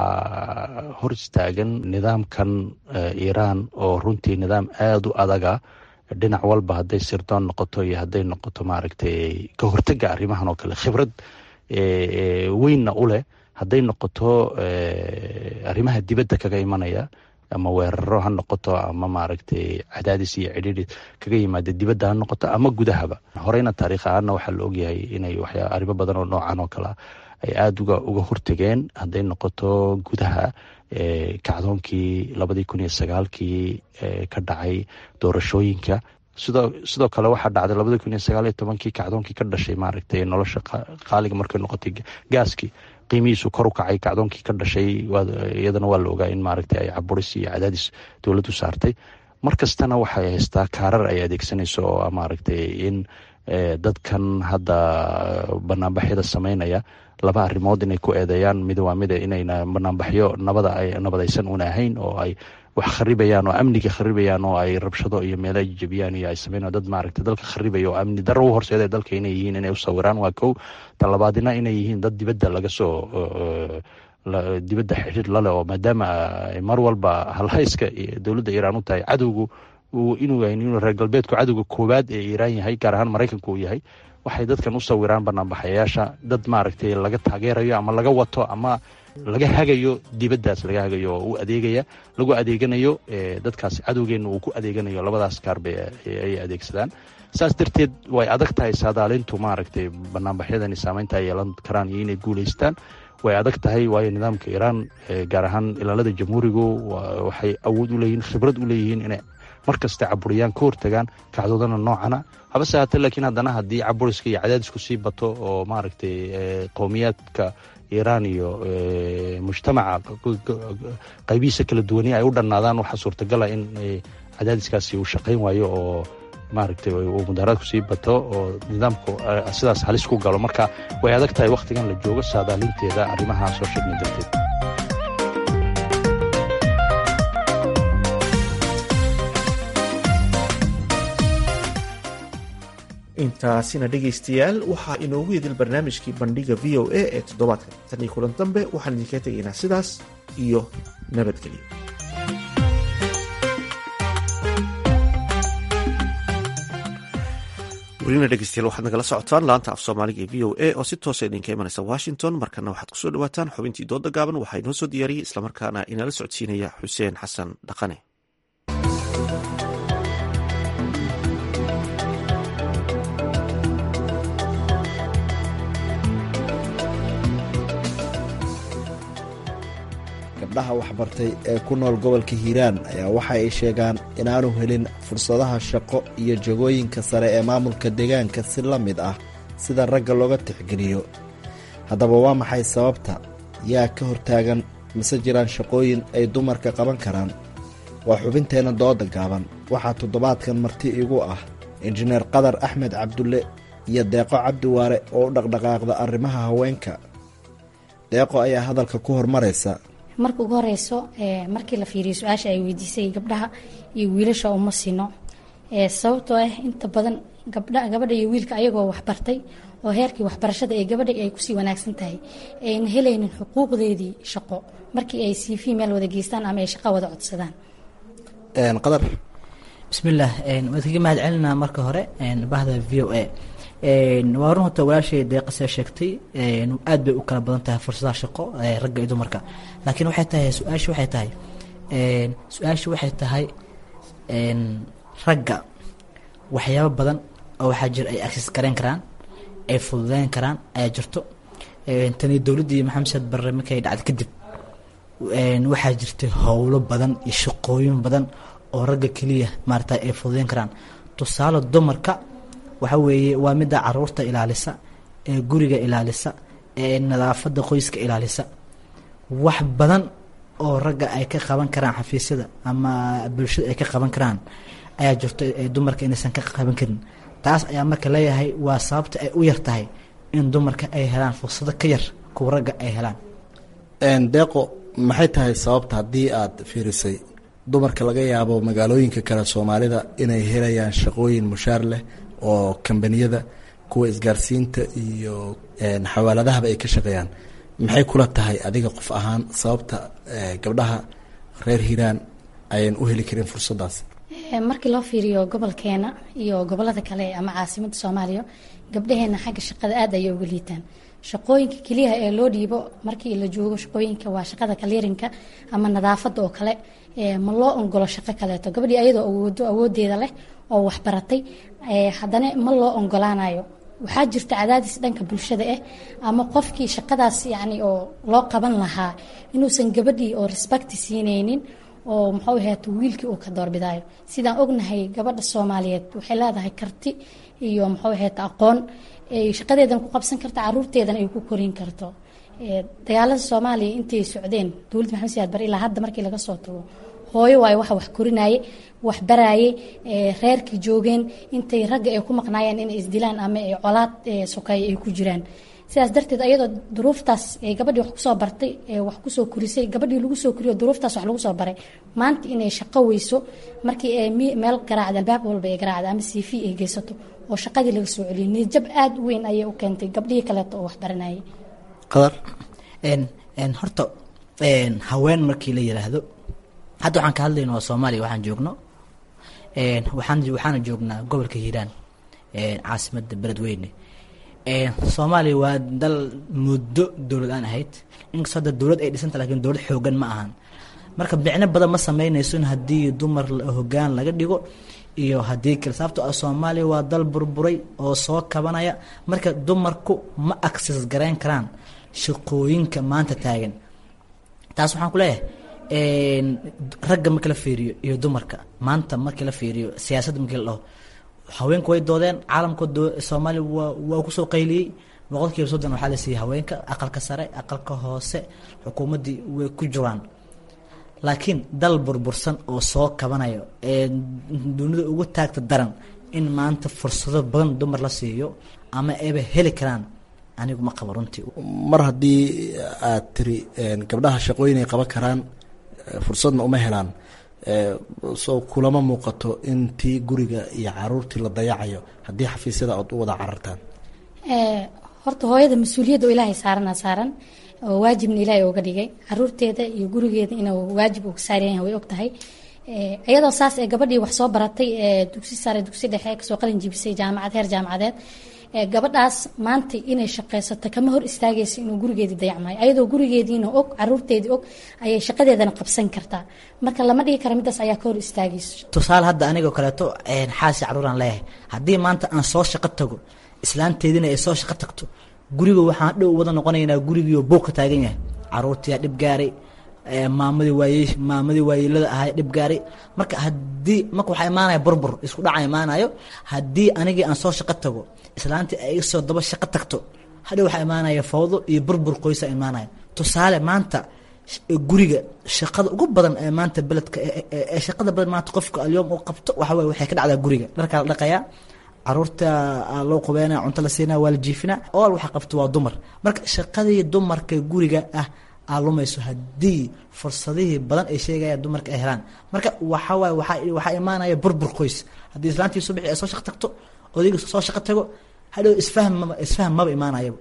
waxaa hor istaagan nidaamkan iiraan oo runtii nidaam aada u adaga dhinac walba hadday sirdoon noqoto iyo hadday noqoto maaragtay ka hortega arrimahan oo kale khibrad weynna u leh hadday noqoto arrimaha dibadda kaga imanaya ama weeraro ha noqoto ama maaragtay cadaadis iyo cidhiri kaga yimaada dibadda ha noqoto ama gudahaba horeyna taariikh ahaana waxaa la ogyahay inay waxyaa arrimo badan oo noocan oo kalea ay aada uga uga hortegeen hadday noqoto gudaha kacdoonkii labadii kun iyo sagaalkii ka dhacay doorashooyinka sidoo sidoo kale waxaa dhacday labadii kun iyo sagaal iyo tobankii kacdoonkii ka dhashay maaragtay nolosha qaaliga markay noqotay gaaskii qiimihiisu kor u kacay kacdoonkii ka dhashay iyadana waa la ogaa in maaragtay ay caburis iyo cadaadis dowladdu saartay mar kastana waxay haystaa kaarar ay adeegsanayso oo maaragtay in dadkan hadda banaanbaxyada sameynaya laba arrimood inay ku eedeeyaan mid waa mid inayna banaanbaxyo nabada ay nabadaysan una ahayn oo ay wax kharibayaan oo amniga kharibayaan oo ay rabshado iyo meelo ay jebiyaan iyo ay sameynayaan dad maaragtay dalka kharibaya oo amni darro u horseeda dalka inay yihiin inay u sawiraan waa kow talabaadina inay yihiin dad dibadda laga soo dibadda xidhiir lale oo maadaama mar walba halhayska dowladda iiraan u tahay cadowgu inuu inuu reer galbeedku cadowga koowaad ee iiraan yahay gaar ahaan maraykanku uu yahay waxay dadkan u sawiraan banaanbaxayaasha dad maaragtay laga taageerayo ama laga wato ama laga hagayo dibaddaas laga hagayo oo u adeegaya lagu adeeganayo dadkaas cadowgeenna uu ku adeeganayo labadaas kaarba ay adeegsadaan saas darteed way adag tahay saadaalintu maaragtay banaanbaxyadani saameynta ay yeelan karaan iyo inay guulaystaan way adag tahay waayo nidaamka iiraan gaar ahaan ilaalada jamhuurigu waxay awood u leeyihiin khibrad u leeyihiin inay mar kasta caburiyaan ka hortagaan kacdoodana noocana habase haatee laakiin haddana haddii caburiska iyo cadaadisku sii bato oo maaragtay qowmiyaadka iiraan iyo mujtamaca qaybihiisa kala duwani ay u dhannaadaan waxaa suurtagala in cadaadiskaasi uu shaqayn waayo oo maaragtay uu mudaharaadku sii bato oo nidaamku sidaas halis ku galo marka way adag tahay wakhtigan la joogo saadaalinteeda arrimaha soo sheegna darteed intaasina dhegaystayaal waxaa inoogu idil barnaamijkii bandhiga v o a ee toddobaadkan tan iyo kulan dambe waxaan idinkaga tegaynaa sidaas iyo nabadgelyo welina dhegeystayaal waxaad nagala socotaan laanta af soomaaliga ee v o a oo si toosa idinka imanaysa washington markana waxaad kusoo dhawaataan xubintii dooda gaaban waxaa inoo soo diyaariyey islamarkaana inala socodsiinaya xuseen xasan dhaqane gabdhaha waxbartay ee ku nool gobolka hiiraan ayaa waxa ay sheegaan inaanu helin fursadaha shaqo iyo jagooyinka sare ee maamulka deegaanka si la mid ah sida ragga looga tixgeliyo haddaba waa maxay sababta yaa ka hortaagan mise jiraan shaqooyin ay dumarka qaban karaan waa xubinteenna dooda gaaban waxaa toddobaadkan marti igu ah injineer qadar axmed cabdulle iyo deeqo cabdiwaare oo u dhaqdhaqaaqda arrimaha haweenka deeqo ayaa hadalka ku hormaraysa marka ugu horeyso markii la fiiriyo su-aasha ay weydiisay gabdhaha iyo wiilasha uma sino sababtoo ah inta badan gabadha iyo wiilka ayagoo waxbartay oo heerkii waxbarashada ee gabadha ay kusii wanaagsan tahay ayna helaynin xuquuqdeedii shaqo markii ay cv meel wada geystaan ama ay shaqo wada codsadaan qadar bismillaah waad kaga mahad celinaa marka hore bahda v o a waa run horta walaashay deeqasee sheegtay aad bay u kala badan tahay fursadaha shaqo ragga iyo dumarka laakiin waxay tahay su-aasha waxay tahay su-aasha waxay tahay ragga waxyaabo badan oo waxaa jira ay access gareyn karaan ay fududeyn karaan ayaa jirto tani dowladdii maxamed saad barre markay dhacday kadib waxaa jirtay howlo badan iyo shaqooyin badan oo ragga keliya maarata ay fududeyn karaan tusaale dumarka waxa weeye waa midda caruurta ilaalisa ee guriga ilaalisa ee nadaafadda qoyska ilaalisa wax badan oo ragga ay ka qaban karaan xafiisyada ama bulshada ay ka qaban karaan ayaa jirto dumarka inaysan ka qaban karin taas ayaa marka leeyahay waa sababta ay u yar tahay in dumarka ay helaan fursado ka yar kuwa ragga ay helaan deeqo maxay tahay sababta haddii aad fiirisay dumarka laga yaabo magaalooyinka kale soomaalida inay helayaan shaqooyin mushaar leh oo kambaniyada kuwa isgaarsiinta iyo xawaaladahaba ay ka shaqeeyaan maxay kula tahay adiga qof ahaan sababta gabdhaha reer hiiraan ayan u heli karin fursadaas markii loo fiiriyo gobolkeena iyo gobolada kale ama caasimada soomaaliya gabdhaheena xagga shaqada aad ayay uga liitaan shaqooyinka keliyaha ee loo dhiibo markii la joogo shaqooyinka waa shaqada kaliirinka ama nadaafada oo kale ma loo ongolo shaqo kaleeto gabadhii ayadoo awoodo awoodeeda leh oo waxbaratay haddana ma loo ongolaanayo waxaa jirta cadaadis dhanka bulshada ah ama qofkii shaqadaas yani oo loo qaban lahaa inuusan gabadhii oo respecti siineynin oo muxuu ahaat wiilkii uu ka doorbidayo sidaan ognahay gabadha soomaaliyeed waxay leedahay karti iyo muxuu ahaat aqoon shaqadeedan ku qabsan karta caruurteedan ay ku korin karto dagaalada soomaaliya intay socdeen dowladda maxamed siyaad bare ilaa hadda markii laga soo tago hooyo waayo waxa wax korinaye wax baraaye reerkii joogeen intay ragga ay ku maqnaayeen inay isdilaan ama colaad sokeeye ay ku jiraan sidaas darteed ayadoo duruuftaas gabadhii wax kusoo bartay wax kusoo korisay gabadhii lagu soo koriyo duruuftaas wax lagu soo baray maanta inay shaqo weyso markii meel garaacda albaab walba ay garaacda ama cv ay geysato oo shaqadii laga soo celiyay niyadjab aada u weyn ayay u keentay gabdhihii kaleeto oo wax baranayay qadar horta haween markii la yiraahdo hadda waxaan ka hadlayna waa soomaaliya waxaan joogno waxaan waxaana joognaa gobolka hiiraan caasimada beledweyne soomaaliya waa dal muddo dowlad aan ahayd inkastoo hadda dowlad ay dhisanta lakin dowlad xoogan ma ahan marka micno badan ma sameynayso in haddii dumar hogaan laga dhigo iyo haddii kale sababto ah soomaaliya waa dal burburay oo soo kabanaya marka dumarku ma access garayn karaan shaqooyinka maanta taagan taas waxaan ku leeyahay ragga markii la fiiriyo iyo dumarka maanta markii la fiiriyo siyaasadda markii la dhaho haweenku way doodeen caalamka soomaaliya waa waa kusoo qayliyey boqol kiiba soddon waxaa la siiyey haweenka aqalka sare aqalka hoose xukuumaddii way ku jiraan laakiin dal burbursan oo soo kabanayo ee dunida ugu taagta daran in maanta fursado badan dumar la siiyo ama ayba heli karaan anigu ma qabo runtii mar haddii aad tiri gabdhaha shaqooyin ay qaban karaan fursadna uma helaan soo kulama muuqato in tii guriga iyo caruurtii la dayacayo haddii xafiisyada aad u wada carartaan horta hooyada mas-uuliyadda oo ilaahay saarana saaran oo waajibna ilaahay ooga dhigay caruurteeda iyo gurigeeda inuu waajib uga saaran yahay way og tahay iyadoo saas ee gabadhii wax soo baratay ee dugsi sare dugsi dhexe kasoo qalin jibisay jaamacad heer jaamacadeed gabadhaas maanta inay shaqaysato kama hor istaagaysa inuu gurigeedii dayacmayo ayadoo gurigeediina og caruurteedii og ayay shaqadeedana qabsan kartaa marka lama dhigi kara midaas ayaa ka hor istaagayso tusaale hadda anigoo kaleeto xaasi caruuraan leeyahay haddii maanta aan soo shaqo tago islaanteediina ay soo shaqo tagto guriga waxaan dhow wada noqonaynaa gurigiioo buuqa taagan yahay caruurtiyaa dhib gaaray maamadii waaye maamadii waayeelada ahay dhib gaaray marka haddii marka waxaa imaanaya burbur isku dhaca imaanayo haddii anigii aan soo shaqo tago islaantii ay soo daba shaqo tagto hadhow waxaa imaanaya fawdo iyo burbur qoysa imaanaya tusaale maanta guriga shaqada ugu badan ee maanta beledka ee shaqada badan maanta qofka alyoom uu qabto waxa waye waxay ka dhacdaa guriga dharkaa la dhaqayaa caruurta loo qubeynaya cunto la siinaya waa la jiifinaa ool waxa qabto waa dumar marka shaqadii dumarka guriga ah aa lumayso haddii fursadihii badan ay sheegayaan dumarka ay helaan marka waxa waaye waxaa waxaa imaanaya burbur qoys haddii islaantii subaxii ay soo shaqo tagto odayga soo shaqo tago hadhow isfaham maba isfaham maba imaanayaba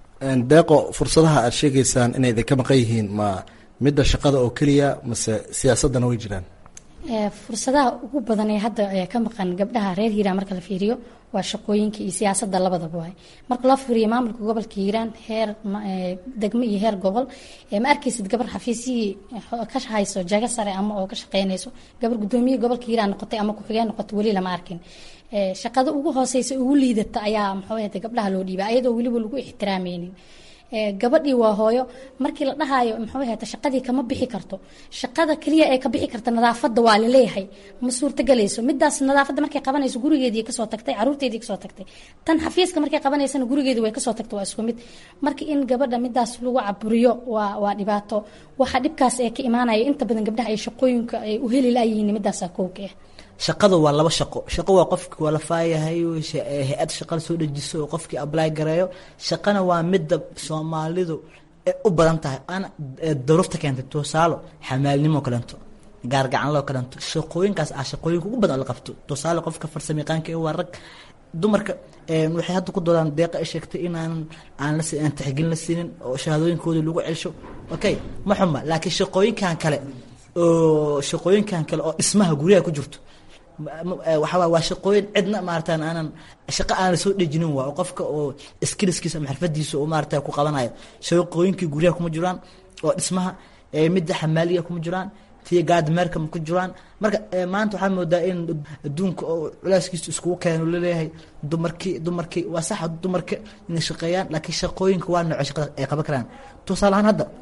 deeqo fursadaha aad sheegaysaan inay idinka maqan yihiin ma midda shaqada oo keliya mase siyaasaddana way jiraan fursadaha ugu badan ee hadda ka maqan gabdhaha reer hiiraan marka la fiiriyo waa shaqooyinka iyo siyaasadda labadaba waay marka loo fiiriyo maamulka gobolka hiiraan heer degmo iyo heer gobol ma arkaysid gabar xafiisyihii ka hayso jago sare ama oo ka shaqeynayso gabar gudoomiye gobolka hiiraan noqotay ama ku-xigeen noqotay weli lama arkin shaqada ugu hooseysa ugu liidata ayaa muxuu ahayta gabdhaha loo dhiibay ayadoo weliba lagu ixtiraameynin gabadhii waa hooyo markii la dhahayo muxuu ahayta shaqadii kama bixi karto shaqada keliya ee ka bixi karta nadaafadda waa laleeyahay ma suurtagelayso midaas nadaafadda markay qabanayso gurigeedii kasoo tagtay caruurteedii kasoo tagtay tan xafiiska markay qabanaysana gurigeedii way kasoo tagtay waa isku mid marka in gabadha midaas lagu caburiyo waa waa dhibaato waxa dhibkaas ee ka imaanaya inta badan gabdhaha ay shaqooyinka ay u heli layihiin midaasa kowka ah shaqada waa laba shaqo shaqo waa qofki waa la faayahay hay-ad shaqada soo dejiso oo qofkii ably gareeyo shaqana waa midda soomaalidu u badan tahay ana daruufta keentay tusaalo xamaalnimo kaleento gaargacanloo kaleento shaqooyinkaas ah shaqooyinka ugu badan oo la qabto tusaale qofka farsamayaqaanka ee waa rag dumarka waxay hadda ku doodaan deeqa ay sheegtay inaan aan la aan tixgelin la siinin oo shahaadooyinkoodii lagu celsho okay ma xuma laakiin shaqooyinkan kale oo shaqooyinkan kale oo dhismaha guryaha ku jirto waxawaa waa shaqooyin cidna maaratan aanan shaqo aanan soo dhejinin waa oo qofka oo skillskiisa ama xirfadiisa oo maarata ku qabanayo shaqooyinkii guryaha kuma jiraan oo dhismaha midda xamaaliga kuma jiraan tii gaadmeerka ma ku jiraan marka maanta waxaa moodaa in adduunka oo culaaskiisa iskugu keeno laleeyahay dumarkii dumarkii waa sax dumarka inay shaqeeyaan laakiin shaqooyinka waa nooco shaqada ay qaban karaan tusaale ahaan hadda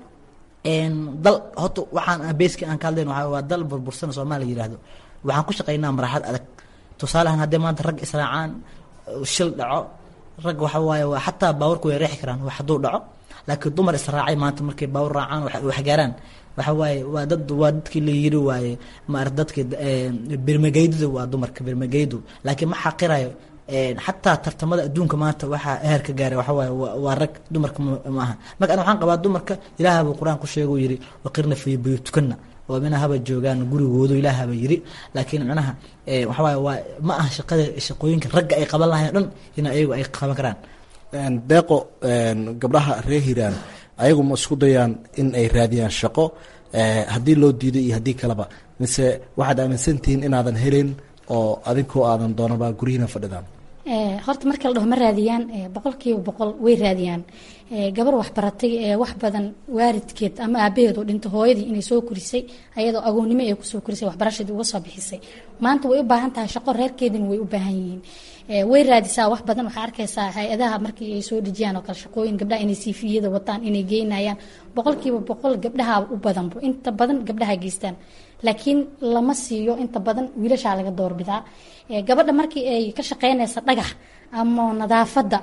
dal horta waxaan beeski aan ka hadlayn waxaa waa dal burbursan soomaaliya yidhaahdo waxaan ku shaqeynaa maraxad adag tusaalehan haddii maanta rag israacaan shil dhaco rag waxa waaye waa xataa baawarku way reexi karaan wax hadduu dhaco laakiin dumar israacay maanta markay baawar raacaan waxgaaraan waxa waaye waa dad waa dadkii la yiri waaye maar dadka birmageydada waa dumarka birmageydu laakiin ma xaqirayo xataa tartamada adduunka maanta waxaa heerka gaaray waxa waaye waa rag dumarka ma aha marka ana waxaan qabaa dumarka ilaaha buu qur-aan ku sheeguu yidhi waqirna fi buyutukana oo mina haba joogaan gurigoodu ilaahaba yiri laakiin micnaha waxawaaye waa ma aha shaqada shaqooyinka ragga ay qaban lahayn o dhan in ayagu ay qaban karaan deeqo gabdhaha reer hiiraan ayagu ma isku dayaan in ay raadiyaan shaqo haddii loo diido iyo haddii kaleba mise waxaad aaminsantihiin inaadan helin oo adinkoo aadan doonaba guryihiina fadhidaan horta marka la dhaho ma raadiyaan boqolkiiba boqol way raadiyaan gabar waxbaratay ee wax badan waaridkeed ama aabaheed oo dhinto hooyadii inay soo korisay ayadoo agoonnimo ay kusoo korisay waxbarashadii uga soo bixisay maanta way u baahan tahay shaqo reerkeedina way u baahan yihiin way raadisaa wax badan waxaa arkaysaa hay-adaha markii ay soo dhejiyaan oo kale shaqooyin gabdhaha inay siifiyada wataan inay geynayaan boqolkiiba boqol gabdhaha u badanbo inta badan gabdhaha geystaan laakiin lama siiyo inta badan wiilashaa laga doorbidaa gabadha markii ay ka shaqeynaysa dhagax ama nadaafadda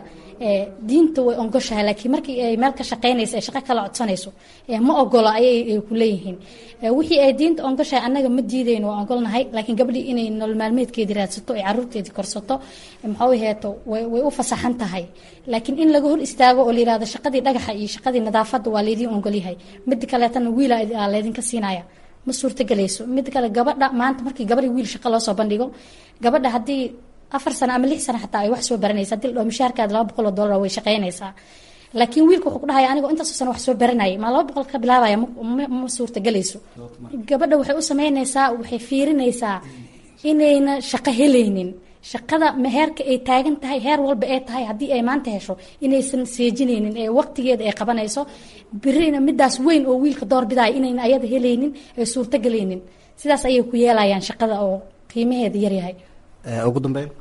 diinta way ongoshahay laakiin markii ay meel ka shaqeynaysa ay shaqo kala codsanayso ma ogolo ayay ku leeyihiin wixii ay diinta ongoshahay annaga ma diidayno waa ogolnahay laakiin gabdhii inay nolol maalmeedkeedii raadsato ay caruurteedii korsato maxuu heeto way u fasaxan tahay laakiin in laga hor istaago oo la yirahdo shaqadii dhagaxa iyo shaqadii nadaafadda waa laydiin ogolyahay mid kaleetana wiila laydinka siinaya ma suurtagelayso mid kale gabadha maanta markii gabadhi wiil shaqo loo soo bandhigo gabadha haddii afar sano ama lix sano xataa ay wax soo baranaysa hadii la dhaho mishaarkaada laba boqol oo dollar way shaqeynaysaa laakiin wiilka wuxuu ku dhahaya anigoo intaasoo sano wax soo baranayay maa laba boqol ka bilaabaya ma suurtagelayso gabadha waxay u sameynaysaa waxay fiirinaysaa inayna shaqo helaynin shaqada heerka ay taagan tahay heer walba ee tahay haddii ay maanta hesho inaysan seejinaynin ee waqtigeeda ay qabanayso birina midaas weyn oo wiilka doorbidaya inayna ayada helaynin ay suurtagelaynin sidaas ayay ku yeelayaan shaqada oo qiimaheeda yaryahay ugu dambeyn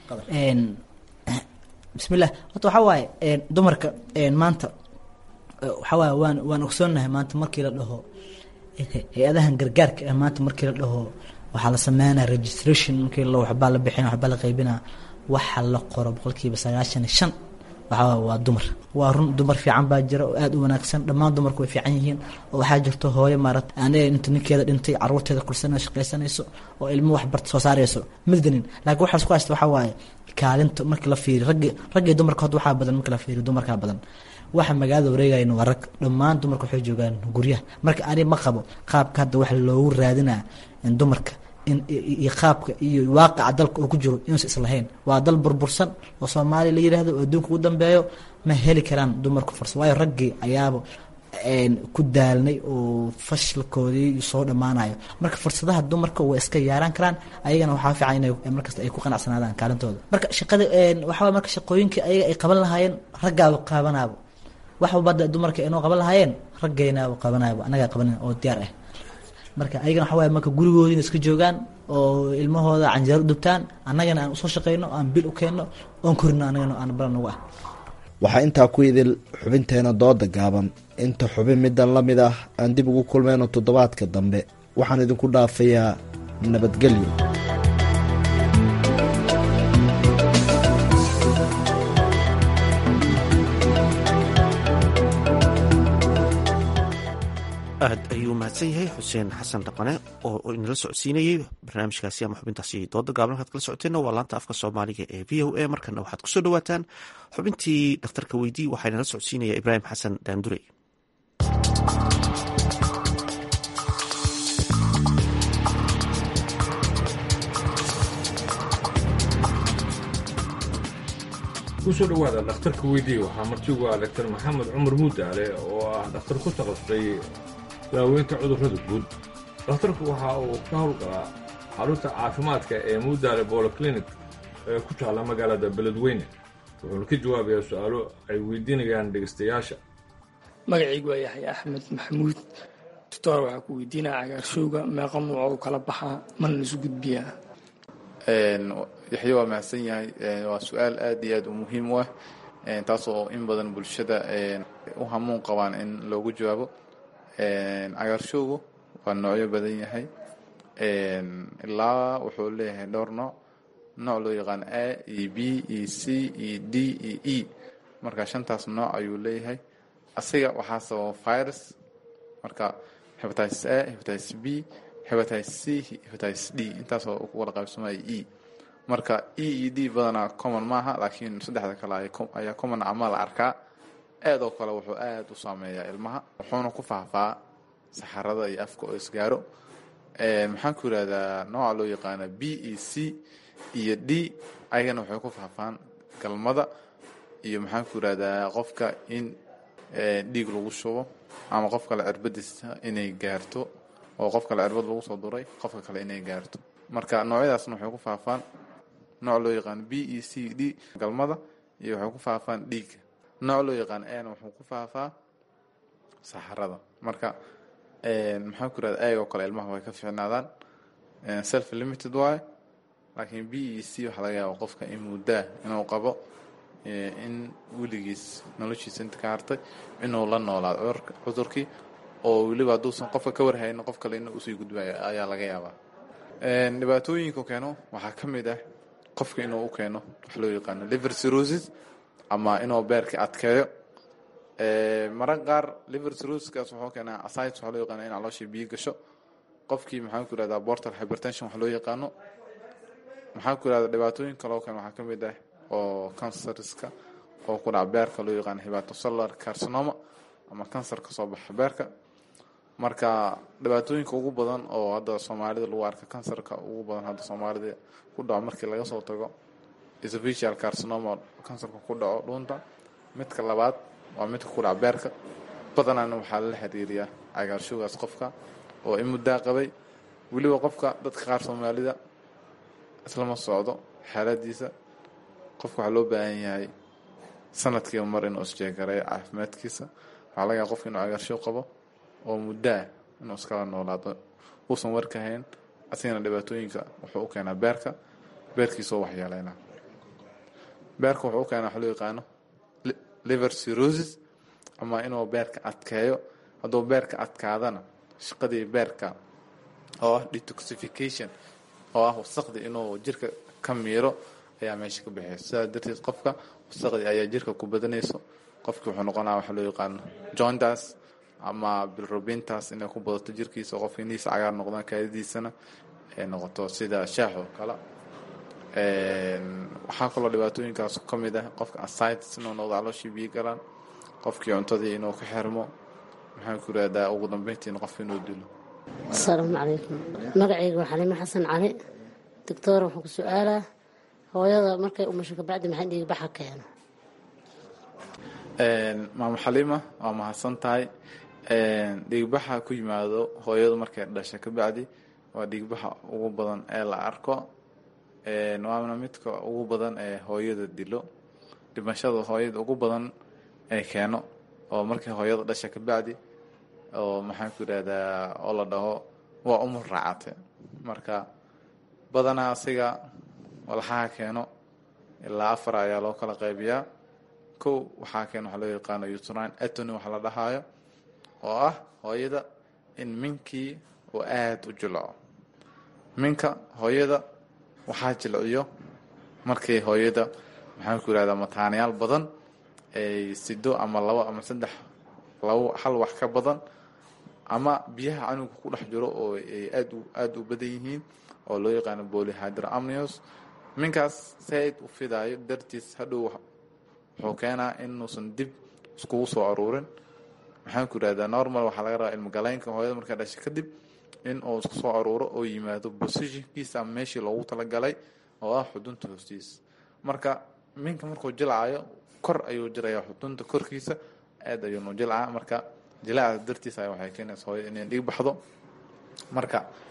bismillah horta waxaa waaye dumarka maanta waxaa waaye waan waan ogsoonnahay maanta markii la dhaho hay-adahan gargaarka ah maanta markii la dhaho waxaa la sameynaya registration markii la waxbaa la bixina waxbaa la qaybina waxa la qoro boqolkiiba sagaashan iyo shan waxaa waa dumar waa run dumar fiican baa jira oo aada u wanaagsan dhammaan dumarku way fiican yihiin oo waxaa jirto hooyo maarat aniga inta ninkeeda dhintay caruurteeda kursanay shaqaysanayso oo ilmo waxbarta soo saarayso middanin laakiin waxaas ku haysta waxaa waaye kaalinta markii la fiiriyo raggi raggii dumarka hadda waxaa badan markii la fiiriyo dumarkaa badan waxa magaalada wareegayna waa rag dhammaan dumarka waxay joogaan guryaha marka ani ma qabo qaabka hadda waxa loogu raadinaa dumarka iyo qaabka iyo waaqaca dalka uu ku jiro inuusa islahayn waa dal burbursan oo soomaaliya la yidhaahdo oo adduunka ugu dambeeyo ma heli karaan dumarku fursad waayo raggii ayaaba ku daalnay oo fashilkoodii soo dhammaanayo marka fursadaha dumarka way iska yaaraan karaan ayagana waxaa fiican inay markasta ay ku qanacsanaadaan kaalintooda marka shaqada waxaa marka shaqooyinkii ayaga ay qaban lahaayeen raggaaba qabanaabo wax walbada dumarka inoo qaban lahaayeen raggaynaaba qabanaabo annagaa qabanin oo diyaar ah marka ayagana waxa waye marka gurigoodiina iska joogaan oo ilmahooda canjeero u dubtaan annagana aan usoo shaqeyno aan bil u keenno oon korino annagana aan balan nagu ah waxaa intaa ku idil xubinteena dooda gaaban inta xubin middan la mid ah aan dib ugu kulmayno toddobaadka dambe waxaan idinku dhaafayaa nabadgelyo aad ayuu mahadsan yahay xuseen xasan dhaqane oo inala socodsiinayey barnaamijkaasi ama xubintaasi dooda gaaban halkaad kala socoteenna waa laanta afka soomaaliga ee v o a markana waxaad kusoo dhawaataan xubintii dhakhtarka weydii waxaa inala socodsiinaya ibraahim xasan daandurey kusoo dhawaada dhakhtarka weydii waxaa martigu ah daktar maxamed cumar muudaale oo ah dhakhtar ku takasustay daaweynta cudurrada guud dhakhtarku waxa uu ka howlgalaa xarunta caafimaadka ee muudaale boloclinic ee ku taalla magaalada beledweyne wuxuuna ka jawaabayaa su-aalo ay weydiinayaan dhegeystayaasha magacaygu waa yaxya axmed maxamuud doctor waxaa ku weydiinaya cagaarshowga meeqa nuuc u kala baxaa mana laisu gudbiyaa yaxye waa mahadsan yahay waa su-aal aad iyo aad u muhiim u ah taasoo in badan bulshada u hamuun qabaan in loogu jawaabo cagaarshowgu waa noocyo badan yahay ilaa wuxuu leeyahay dhowr nooc nooc loo yaqaan a e b e c e d e e marka shantaas nooc ayuu leeyahay asiga waxaa sababa virus marka hepatitis a hepatitis b hepatitis c hepatitis d intaasoo ku wada qaybsamaya e marka e e d badanaa common maaha laakiin saddexda kale ayaa common ama la arkaa aad oo kale wuxuu aad u saameeyaa ilmaha wuxuuna ku faahfaa saxarada iyo afka oo isgaaro maxaan ku yidhahdaa nooca loo yaqaana b e c iyo d ayagana waxay ku faahfaan galmada iyo maxaan ku yidhahdaa qofka in dhiig lagu shubo ama qof kale cirbadiisa inay gaarto oo qof kale cirbad lagu soo duray qofka kale inay gaarto marka noocyadaasna waxay ku faafaan nooc loo yaqaan b e c d galmada iyo waxay ku faafaan dhiigga nooc loo yaqaan ana wuxuu ku faafaa saxarada marka maxaan ku yirahda ayagoo kale ilmaha way ka fiicnaadaan self limited waaye laakiin b e c waxaa laga yaaba qofka in muddaa inuu qabo in weligiis noloshiisa inta ka hartay inuu la noolaado cudurkii oo weliba hadduusan qofka ka warhayno qof kale in usii gudbay ayaa laga yaabaa dhibaatooyinka keeno waxaa ka mid ah qofka inuu u keeno wax loo yaqaano liver cirrhosis ama inuu beerka adkeeyo maran qaar liver cirrhosiskaas wuxuu keenaa asites waxaa loo yaqaano in calooshii biyo gasho qofkii maxaan ku yirahdaa portal hypertension wax loo yaqaano maxaan ku yirahdaa dhibaatooyin kaloo keeno waxaa ka mid ah oo kansariska oo ku dhaca beerka loo yaqaano hepatocellular carcinoma ama kansar ka soo baxa beerka marka dhibaatooyinka ugu badan oo hadda soomaalida lagu arka kansarka ugu badan hadda soomaalida ku dhaco markii laga soo tago esophageal carcinoma kansarka ku dhaco dhuunta midka labaad waa midka ku dhaca beerka badanaana waxaa lala xiriiriyaa cagaarshowgaas qofka oo in muddaa qabay weliba qofka dadka qaar soomaalida islama socdo xaaladiisa qofka waxaa loo baahan yahay sanadkiiba mar inuu isjeegareeyo caafimaadkiisa waxaa laga yaaba qofka inuu cagaarshow qabo oo muddaa inuu iskala noolaado uusan warka hayn asigana dhibaatooyinka wuxuu u keenaa beerka beerkiisoo waxyeeleynaa beerka wuxuu u keenaa wax loo yaqaano liver cirrhosis ama inuu beerka adkeeyo hadduu beerka adkaadana shaqadii beerka oo ah detoxification oo ah wasaqdii inuu jirka ka miiro ayaa meesha ka baxeysa sidaas darteed qofka wasaqdii ayaa jirka ku badanayso qofkii wuxuu noqonaa waxa loo yaqaano jointas ama bilrobintas inay ku badato jirkiisa qofka inihiisa cagaar noqdaan kaadidiisana ay noqoto sida shaax oo kale waxaa kaloo dhibaatooyinkaas ka mid ah qofka asites inuu noqdo calooshii biyo galaan qofkii cuntadii inuu ka xirmo maxaan ku yirahdaa ugu dambeyntiina qofka inuu dilo asalaamu calaykum magacayga waa xaliime xasan cali doctor wuxuu ku su-aalaa hooyada markay umasho kabacdi maxay dhiigbaxa keeno maamo xaliima waa mahadsan tahay dhiigbaxa ku yimaado hooyadu markay dhasha kabacdi waa dhiigbaxa ugu badan ee la arko waana midka ugu badan ee hooyada dilo dhimashada hooyada ugu badan ee keeno oo markay hooyada dhasha kabacdi oo maxaan ku yidhahdaa oo la dhaho waa umur raacate marka badanaa asiga walxaha keeno ilaa afar ayaa loo kala qaybiyaa kow waxaa keeno waxaa loo yaqaano utrine atony waxa la dhahaayo oo ah hooyada in minkii uu aada u jilco minka hooyada waxaa jilciyo markay hooyada maxaan ku yidhahdaa mataanayaal badan ay sido ama labo ama saddex labo hal wax ka badan ama biyaha canuga ku dhex jiro oo ay aad aada u badan yihiin oo loo yaqaano bolyhydramnios minkaas saaid u fidaayo dartiis hadhow wuxuu keenaa inuusan dib iskugu soo aruurin maxaan ku yidhahdaa normal waxaa laga rabaa ilmogaleynka hooyada markaa dhashay kadib in uu isku soo aruuro oo yimaado positionkiisa ama meeshii loogu talagalay oo ah xudunta hoostiisa marka minka markuu jilcayo kor ayuu jiraya xudunta korkiisa aad ayuunu jilcaa marka jilaaca dartiisa waxay keenaysa hooyada inay dhiig baxdo marka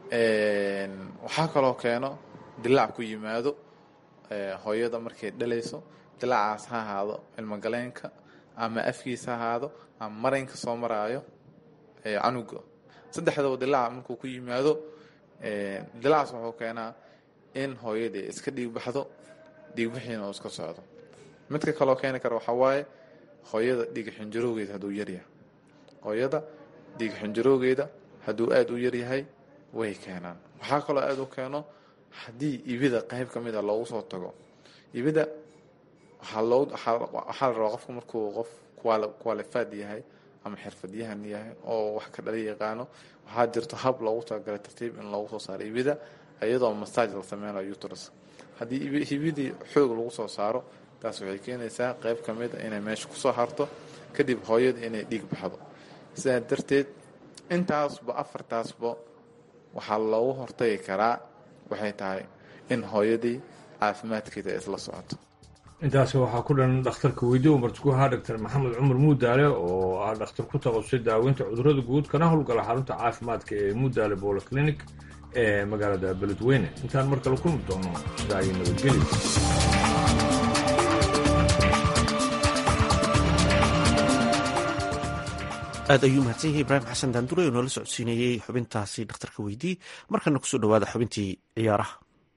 waxaa kaloo keeno dilaac ku yimaado hooyada markay dhalayso dilaacaas ha ahaado ilmogaleenka ama afkiisa ha ahaado ama maraynka soo maraayo canuga saddexdaba dilaaca markuu ku yimaado dilaacaas wuxuu keenaa in hooyadii iska dhiigbaxdo dhiigbixiina uu iska socdo midka kaloo keeni kara waxaa waaye hooyada dhiig xinjaroogeeda hadduu yaryahay hooyada dhiig xinjaroogeeda hadduu aada u yaryahay way keenaan waxaa kaloo aada u keeno haddii ibida qayb ka mida loogu soo tago ibida waxaa loo waxaa la rabaa qofku markuu qof qualified yahay ama xirfadyahan yahay oo wax ka dhala yaqaano waxaa jirto hab loogu talagalay tartiib in loogu soo saaro ibida iyadoo massage la sameynayo uterus haddii hibidii xoog lagu soo saaro taas waxay keenaysaa qayb ka mid a inay meesha kusoo harto kadib hooyada inay dhiig baxdo sidaa darteed intaasba afartaasba waxaa loogu hortagi karaa waxay tahay in hooyadii caafimaadkeeda isla socoto intaasi waxaa ku dhan dhakhtarka weydiye umartiku ahaa doctor maxamed cumar muudaale oo ah dhakhtar ku taqasusay daaweynta cudurrada guud kana howlgala xarunta caafimaadka ee muudaale bolo clinic ee magaalada beledweyne intaan mar kale kulmi doono sidaa iyo nabadgeli aad ayuu mahadsan yahay ibraahim xasan daandure oo noola socodsiinayey xubintaasi dhakhtarka weydii markana kusoo dhawaada xubintii ciyaaraha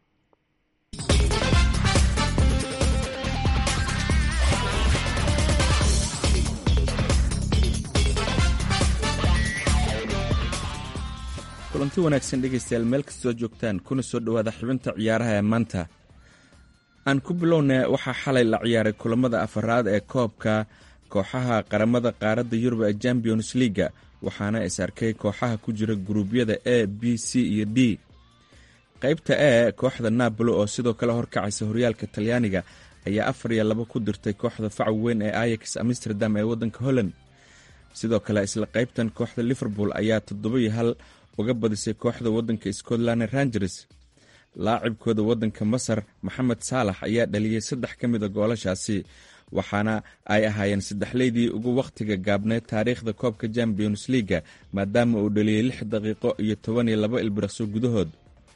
kulanti wanaagsan dhegaystayaal meel kastoo joogtaan kuna soo dhowaada xubinta ciyaaraha ee maanta aan ku bilownay waxaa xalay la ciyaaray kulamada afaraad ee koobka kooxaha qaramada qaaradda yurub ee champions leaga waxaana is arkay kooxaha ku jira guruubyada a b c iyo d qaybta e kooxda napoli oo sidoo kale horkacaysa horyaalka talyaaniga ayaa afar iyo labo ku dirtay kooxda fac weyn ee ayax amsterdam ee waddanka holland sidoo kale isla qaybtan kooxda liverpool ayaa toddoba iyo hal uga badisay kooxda waddanka scotland rangers laacibkooda waddanka masar maxamed saalax ayaa dhaliyey saddex ka mid a goolashaasi waxaana ay ahaayeen saddexleydii ugu wakhtiga gaabneed taariikhda koobka champions leaga maadaama uu dhaliyey lix daqiiqo iyo toban iyo labo ilbiriqso gudahood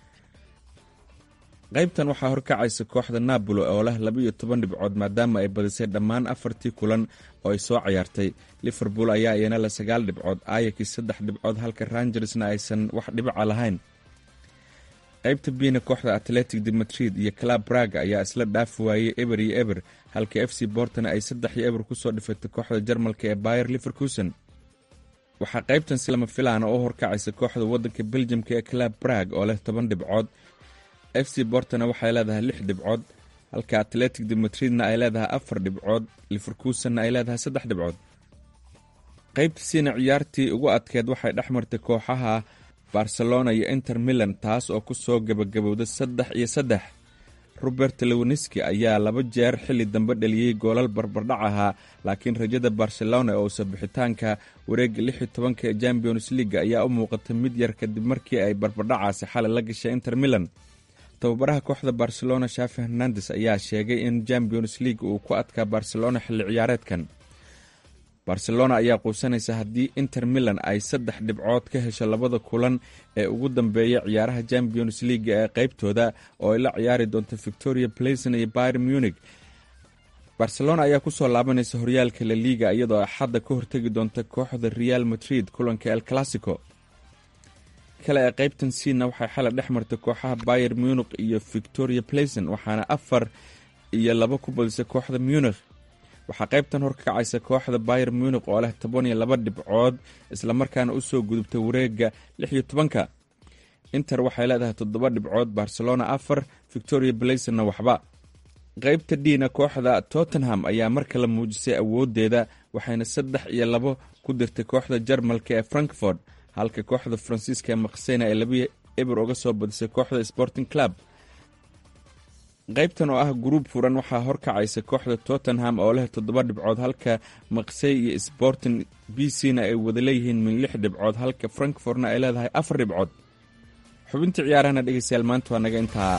qaybtan waxaa horkacaysa kooxda napoli oo leh labaiyo toban dhibcood maadaama ay badisay dhammaan afartii kulan oo ay soo cayaartay liverpool ayaa iyana le sagaal dhibcood ayakis saddex dhibcood halka rangersna aysan wax dhibaca lahayn qaybta biina kooxda atletic de madrid iyo club braga ayaa isla dhaafi waayey eber iyo eber halka f c bortona ay saddex iyo eber kusoo dhifatay kooxda jarmalka ee bayer liverkusen waxaa qaybtan si lama filaana oo horkacaysa kooxda waddanka beljamka ee club brag oo leh toban dhibcood f c bortona waxay leedahay lix dhibcood halka atletic de madridna ay leedahay afar dhibcood liverkusenna ay leedahay saddex dhibcood qaybtasiina ciyaartii ugu adkeed waxay dhex martay kooxaha barcelona iyo inter milan taas oo ku soo gebagabowda saddex iyo saddex robert lewoniski ayaa laba jeer xilli dambe dhaliyey goolal barbardhac ahaa laakiin rajada barcelona oo sabixitaanka wareegga lix iyo tobanka ee champions leaga ayaa u muuqatay mid yar kadib markii ay barbardhacaasi xalay la gashay inter milan tababaraha kooxda barcelona shafi hernandes ayaa sheegay in champions league uu ku adkaa barcelona xilli ciyaareedkan barcelona ayaa quusanaysa haddii inter milan ay saddex dhibcood ka hesho labada kulan ee ugu dambeeya ciyaaraha champions leaga ee qaybtooda oo ay la ciyaari doonto victoria playson iyo byr munich barcelona ayaa kusoo laabanaysa horyaalka la liga iyadoo axadda ka hortegi doonta kooxda real madrid kulanka el classico kale ee qaybtan siina waxay xalay dhex martay kooxaha bayer munich iyo victoria playson waxaana afar iyo laba ku badisay kooxda munich waxaa qaybtan horkacaysa kooxda bayer munich oo leh toban iyo laba dhibcood islamarkaana usoo gudubtay wareega lix iyo tobanka inter waxay leedahay toddoba dhibcood barcelona afar victoria blaysonna waxba qaybta dhiina kooxda tottenham ayaa mar kale muujisay awoodeeda waxayna saddex iyo labo ku dirtay kooxda jarmalka ee frankfort halka kooxda faransiiska ee maksena ay laba eber uga soo badisay kooxda sporting club qaybtan oo ah gruub furan waxaa horkacaysa kooxda tottenham oo leh toddoba dhibcood halka maksey iyo sporting b c na ay wada leeyihiin min lix dhibcood halka frankfortna ay leedahay afar dhibcood xubintii ciyaarahana dhegeystayaal maanta waa naga intaa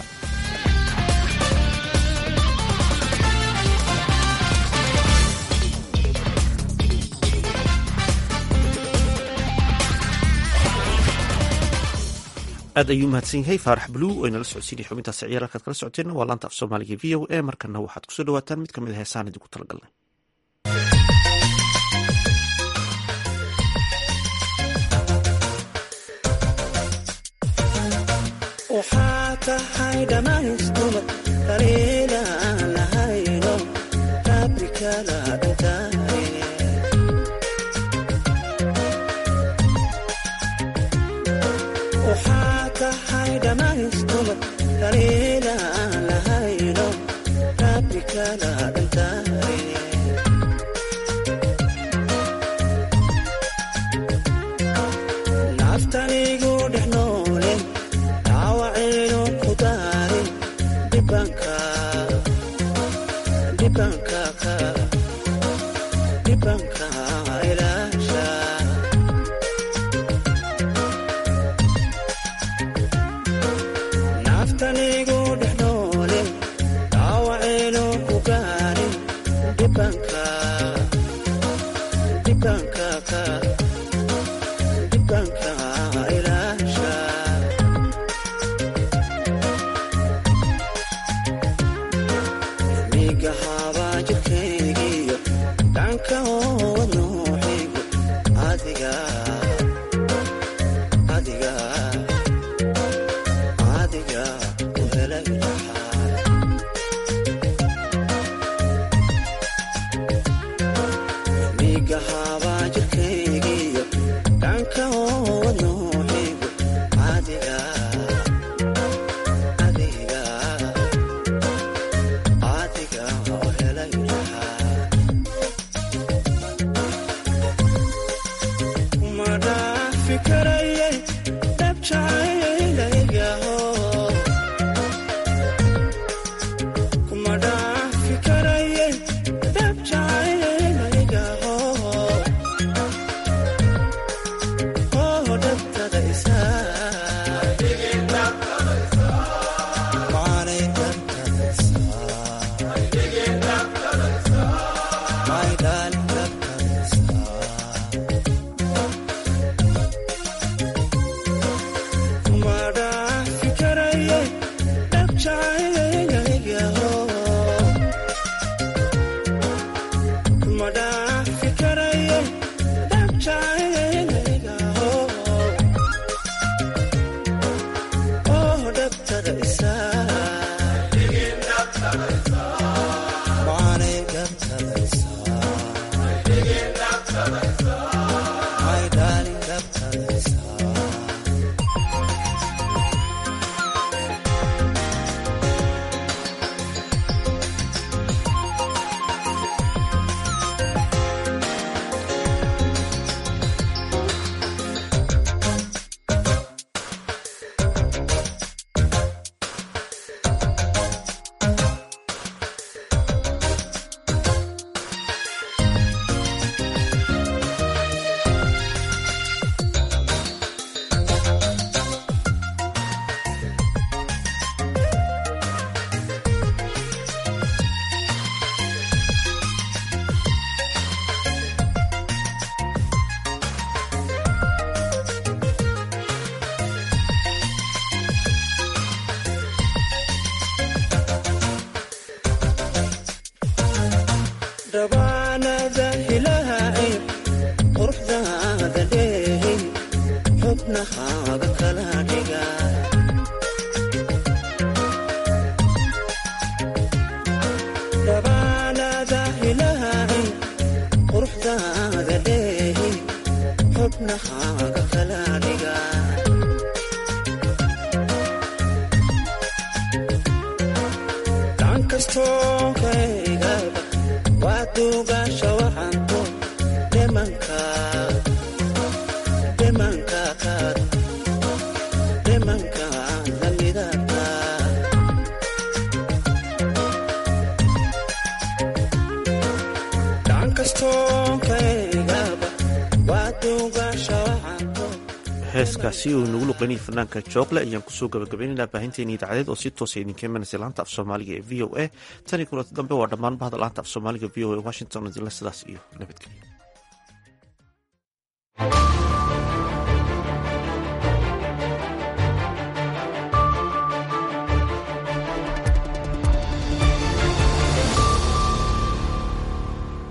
aad ayuu mahadsan yahay faarax bluu oo inala socodsiinaya xubintaasi ciyaar halkaad kala socoteenna waa laanta af soomaaliga v o a markana waxaad kusoo dhawaataan mid ka mid a heesaan idinku talagalnay waxaa tahay dhammaystumad daliila aan lahayno rabrikala dhintaaye waxaa tahay dhammaystumad daliila aan lahayno rabrikala dhintaaye naftanigu dhex noole dhaawacaynu ku daarin dhibanka dhibanka ka dhibanka ilaasha naftanigu dhex noole dhaawacaynu ku gaarin dhibanka dhibanka ka dhibanka ilaasha miga habaa jirkaygiyo dhanka oowad nooxigu adiga adiga adiga ku helay dhaxaa miga habaa jirkaygiyo dhanka oowad nooxigu adiga adiga adiga oo helay ma dhaafi karayay dhabjacaylaygaho kuma dhaafi karayay dhabjacaylaygaho oo dhabtada isaa maanay dhabtada isaa my darling dhabtada kuma dhaafi karayay dhabjacaylaygaho kuma dhaafi karayay dhabjacaylaygaho oo dhabtada isaa maanay dhabtada isaa my darling dhabtada isaa dhabaanada hilaahay quruxdaada dheehay xubnahaaga kala dhiga dhabaanada hilaahay quruxdaada dheehay xubnahaaga kala dhiga dhan kastoo kaygaba waa duugaasha waxanto dhimanka dhimanka kaad dhimanka lamidata dhan kastoo kaygaba waa duugaasha waxanto heeskaasi uu inagu luqeynayay fanaanka joogle ayaan kusoo gabagabaynaynaa baahinteeni idaacadeed oo si toosa idinka imanaysa laanta af soomaaliga ee v o a tan iyo kulanti dambe waa dhammaan bahda laanta af soomaaliga v o a washington idinle sidaas iyo nabadgelyo